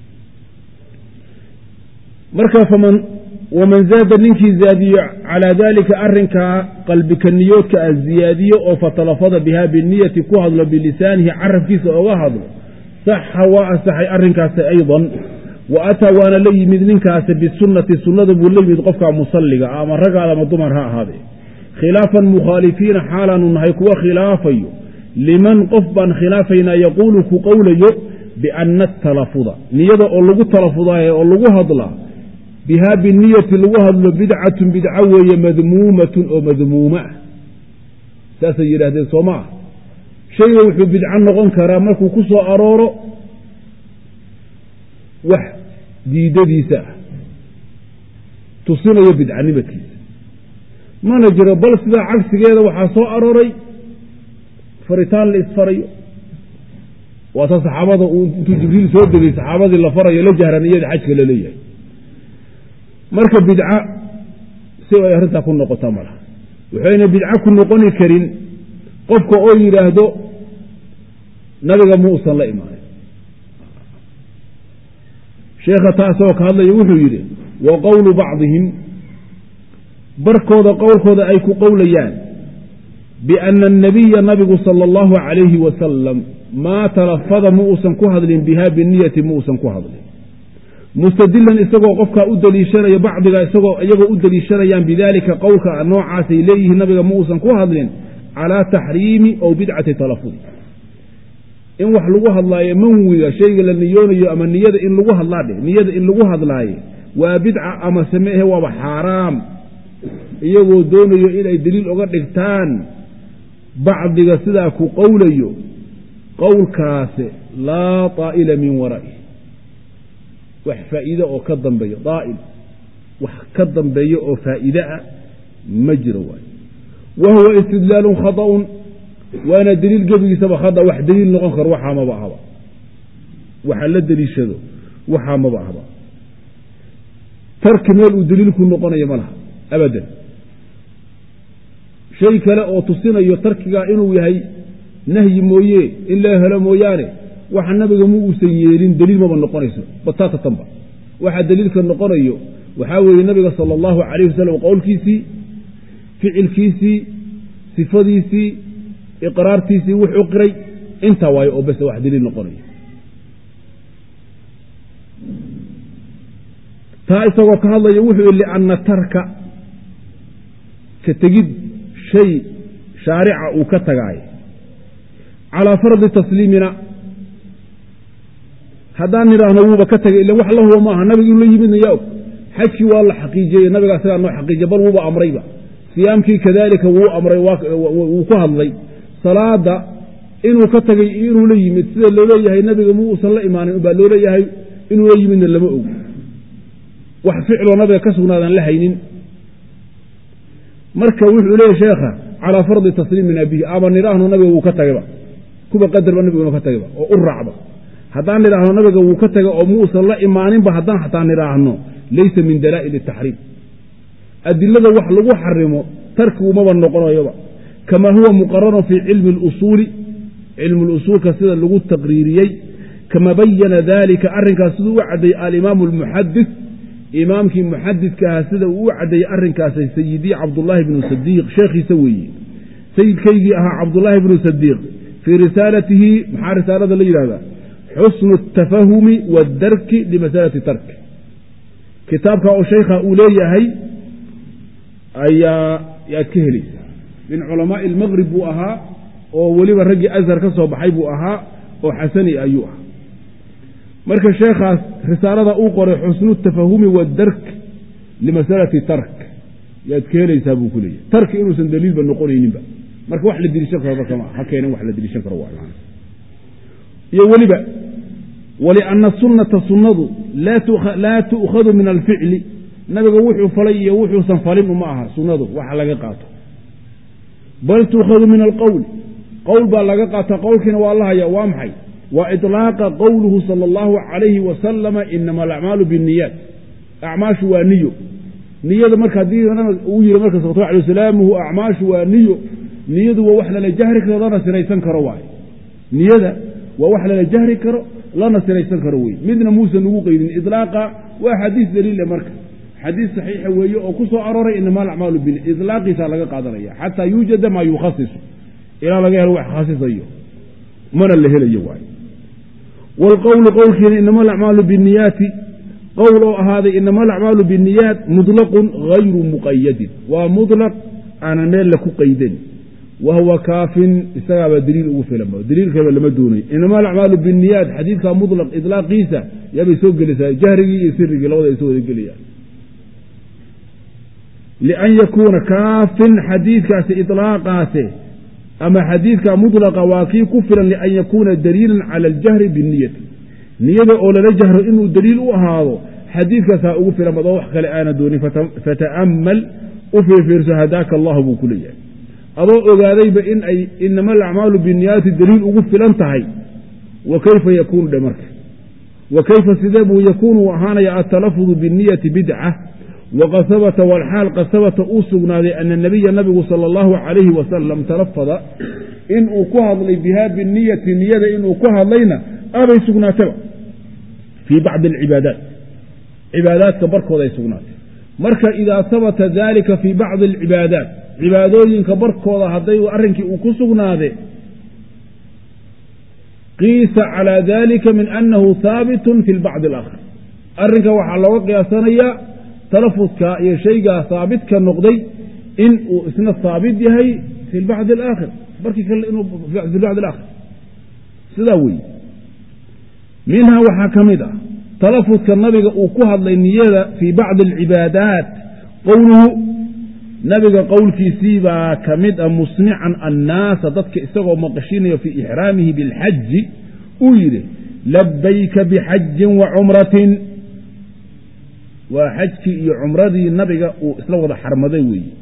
marka faman waman zaada ninkii zaadiyo calaa daalika arinkaa qalbika niyoodka a ziyaadiyo oo fatalafada biha biniyati ku hadlo bilisaanihi carabkiisa oga hadlo saxa waa asaxay arinkaasi aydan wa ataa waana la yimid ninkaasi bisunati sunnada buu la yimid qofka musalliga ama ragaad ama dumar ha ahaadee khilaafan mukhaalifiina xaalaanu nahay kuwa khilaafayo liman qof baan khilaafaynaa yaquulu ku qowlayo biana atalafuda niyada oo lagu talafudaayo oo lagu hadlaa bihaa biniyati lagu hadlo bidcatun bidco weeye madmuumatun oo madmuuma ah saasay yidhaahdeen soo ma ah shayga wuxuu bidco noqon karaa markuu ku soo arooro wax diidadiisa ah tusinayo bidcanimadkiisa mana jiro bal sidaa cagsigeeda waxaa soo arooray faritaan la isfarayo waata saxaabada uu intuu jibriil soo degay saxaabadii la farayo la jahran iyada xajka la leeyahay marka bidca si ay arrintaa ku noqota malaha waxayna bidco ku noqoni karin qofka oo yidhaahdo nabiga muusan la imaanin sheekha taasoo ka hadlaya wuxuu yidhi wa qowlu bacdihim barkooda qowlkooda ay ku qowlayaan biana annabiya nabigu sala allahu calayhi wasalam maa talafada ma uusan ku hadlin biha biniyati ma uusan ku hadlin mustadilan isagoo qofkaa u daliishanaya bacdiga isagoo iyagoo u daliishanayaan bidaalika qowlka noocaasay leeyihiin nabiga ma uusan ku hadlin calaa taxriimi ow bidcati talafudi in wax lagu hadlaayo manwiga shayga la niyoonayo ama niyada in lagu hadlaadhe niyada in lagu hadlaayo waa bidca ama sameehe waaba xaaraam iyagoo doonayo inay deliil oga dhigtaan bacdiga sidaa ku qowlayo qowlkaasi laa taa'ila min wara'i wax faa'iide oo ka dambeeyo daa'il wax ka dambeeyo oo faa'iide ah ma jiro waayo wa huwa istidlaalun khata'un waana deliil gebigiisaba khada wax deliil noqon karo waxaa maba ahaba waxa la deliishado waxaa maba ahaba tarki meel uu deliilku noqonayo ma laha abadan shay kale oo tusinayo tarkigaa inuu yahay nahyi mooye in la helo mooyaane waxa nabiga mu uusan yeelin deliil maba noqonayso batatatanba waxa deliilka noqonayo waxaa weeye nabiga sala allahu calayh wasalam qowlkiisii ficilkiisii sifadiisii iqraartiisii wuxuu qiray intaa waayo oo bese wax deliil noqonayo taa isagoo ka hadlaya wuxuu yihi lianna tarka ka tegid shay shaarica uu ka tagaayo calaa fardi tasliimina haddaan nidhaahno wuuba ka tagay ila wax la huba maaha nabiga inuu la yimidna yaa og xajkii waa la xaqiijiyey nabiga isagaa noo xaqiijiya bal wuuba amrayba siyaamkii kadalika wuu amray wuu ku hadlay salaada inuu ka tagay iyo inuu la yimid sida looleeyahay nabiga mu uusan la imaanin baa looleeyahay inuu la yimidna lama og wax ficloo nabiga ka sugnaadan la haynin marka wuxuu leeyahy sheekha calaa fardi tasliimina bihi ama nidhaahno nabiga wuu ka tagayba kuba qadarba nabiga inuu ka tagayba oo u raacba haddaan nidhaahno nabiga wuu ka tagay oo muusan la imaaninba haddaan xataa nidhaahno laysa min dalaa'il taxriim adilada wax lagu xarimo tarkigumaba noqonayoba kamaa huwa muqararun fii cilmi اlusuuli cilmu lusuulka sida lagu taqriiriyey kama bayana dalika arrinkaas siduu u caddeeyey alimaamu almuxadis imaamkii muxadidka ahaa sida uu u caddeeyey arrinkaasay sayidii cabdullaahi bnu sadiiq sheekhiisa weeye sayidkaygii ahaa cabdullaahi bnu sadiiq fii risaalatihi maxaa risaalada la yidhahdaa xusnu atafahumi waadarki limasalati tarki kitaabka oo shaykha uu leeyahay ayaa yaad ka helaysaa min culamaai almaqrib buu ahaa oo weliba raggii ashar ka soo baxay buu ahaa oo xasani ayuu ahaa marka sheekhaas risaalada uu qoray xusnu tafahumi waadark limasalati tark yaad ka helaysaa buu ku leeyahay tarki inuusan daliilba noqonayninba marka wax la deliishan karo marka ha keenan wax la deliishan karo waa iyo weliba walianna sunnata sunnadu laa tu'khadu min alficli nabiga wuxuu falay iyo wuxuusan falin uma aha sunnadu waxa laga qaato bal tu'khadu min alqowli qowl baa laga qaata qowlkiina waa la haya waa maxay waa iطlaaqa qowluhu sala allahu calayhi wasalama inama alacmaalu binniyaat acmaashu waa niyo niyada marka haddii uu yiri marka salawatu alay wasalaamuhu acmaashu waa niyo niyadu waa wax lala jahri karo lana siraysan karo waay niyada waa wax lala jahri karo lana siraysan karo wey midna muusan ugu qeydin ilaaqa waa xadiis daliile marka xadiis saxiixa weeye oo ku soo arooray inama alacmaalu bin ilaaqiisa laga qaadanaya xataa yuujada maa yukhasisu ilaa laga helo wax khasisayo mana la helayo waay wlqowlu qowlkiina inama alacmaalu biniyaati qowl oo ahaaday inama alacmaalu biniyaat muطlaqun hayru muqayadin waa muطlaq aanan meel la ku qaydan wa huwa kaafin isagaabaa daliil ugu filan daliilkaba lama doonayo inama alacmaalu biniyaat xadiidka muطlaq iطlaaqiisa yaabay soo gelaysaa jahrigii iyo sirigii labada ay soo wada gelayaan lian yakuuna kaafin xadiidkaasi iطlaaqaase ama xadiidka muطlaqa waa kii ku filan lian yakuuna daliilan cala aljahri binniyati niyada oo lala jahro inuu daliil u ahaado xadiidkaasaa ugu filan badoo wax kale aana doonin fata'amal u fiirfiirso hadaaka allahu buu ku leeyahay adoo ogaadayba in ay inama alacmaalu binniyaati daliil ugu filan tahay wa kayfa yakuunu dhe marka wa kayfa sidee buu yakuunu u ahaanaya altalafudu binniyati bidca waqad habata walxaal qad habata uu sugnaaday ana nabiya nabigu sala allahu calayhi wasalam talafada inuu ku hadlay biha biniyati niyada inuu ku hadlayna abay sugnaataba fii bacdi alcibaadaat cibaadaadka barkooda ay sugnaatay marka idaa habata dalika fii bacdi alcibaadaat cibaadooyinka barkooda hadday arrinkii uu ku sugnaade qiisa calaa dalika min annahu haabitun fi lbacdi alaakhar arrinka waxaa looga qiyaasanayaa talafudka iyo shaygaa haabidka noqday in uu isna haabit yahay fi lbacdi alaakhir barkii kale inuu fi lbacdi alaakhir sidaa weeye minhaa waxaa ka mid ah talafudka nabiga uu ku hadlay niyada fii bacdi alcibaadaat qowluhu nabiga qowlkiisii baa ka mid ah musmican annaasa dadka isagoo maqashinayo fii ixraamihi bilxaji uu yidhi labayka bixajin wa cumratin waa xajkii iyo cumradii nabiga uu isla wada xarmaday weeye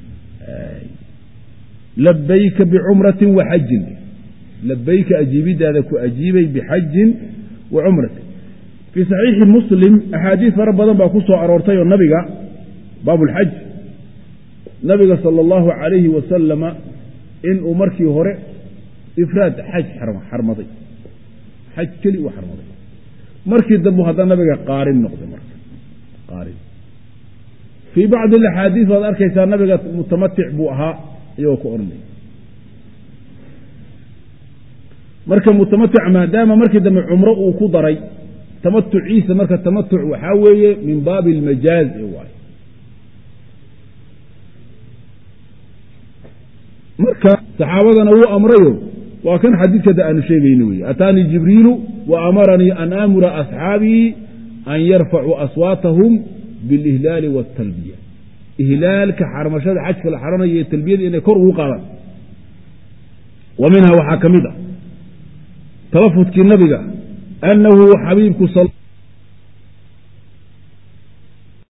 labayka bicumratin wa xajin labayka ajiibidaada ku ajiibay bixajin wa cumratin fii saxiixi muslim axaadiis fara badan baa ku soo aroortay oo nabiga baabulxaj nabiga sala allahu calayhi wasalama inuu markii hore ifraad xaj xarmaday xaj keli uu xarmaday markii dambu haddana nabiga qaarin noqday marka qaarin fii bacdi alaxaadiis baad arkaysaa nabiga mutamatic buu ahaa iyagoo ku odhanay marka mutamatic maadaama markii dambe cumro uu ku daray tamatuciisa marka tamatuc waxaa weeye min baabi almajaaz waay marka saxaabadana wuu amrayo waa kan xadiidkada aanu sheegayno wey ataanii jibriilu wa amaranii an aamura asxaabii an yarfacuu aswaatahum bilihlaali wاtalbiya ihlaalka xarmashada xajka la xaranayo iyo talbiyada inay kor ugu qaadaan wa minha waxaa ka mid ah talafudkii nabiga anahu xabiibku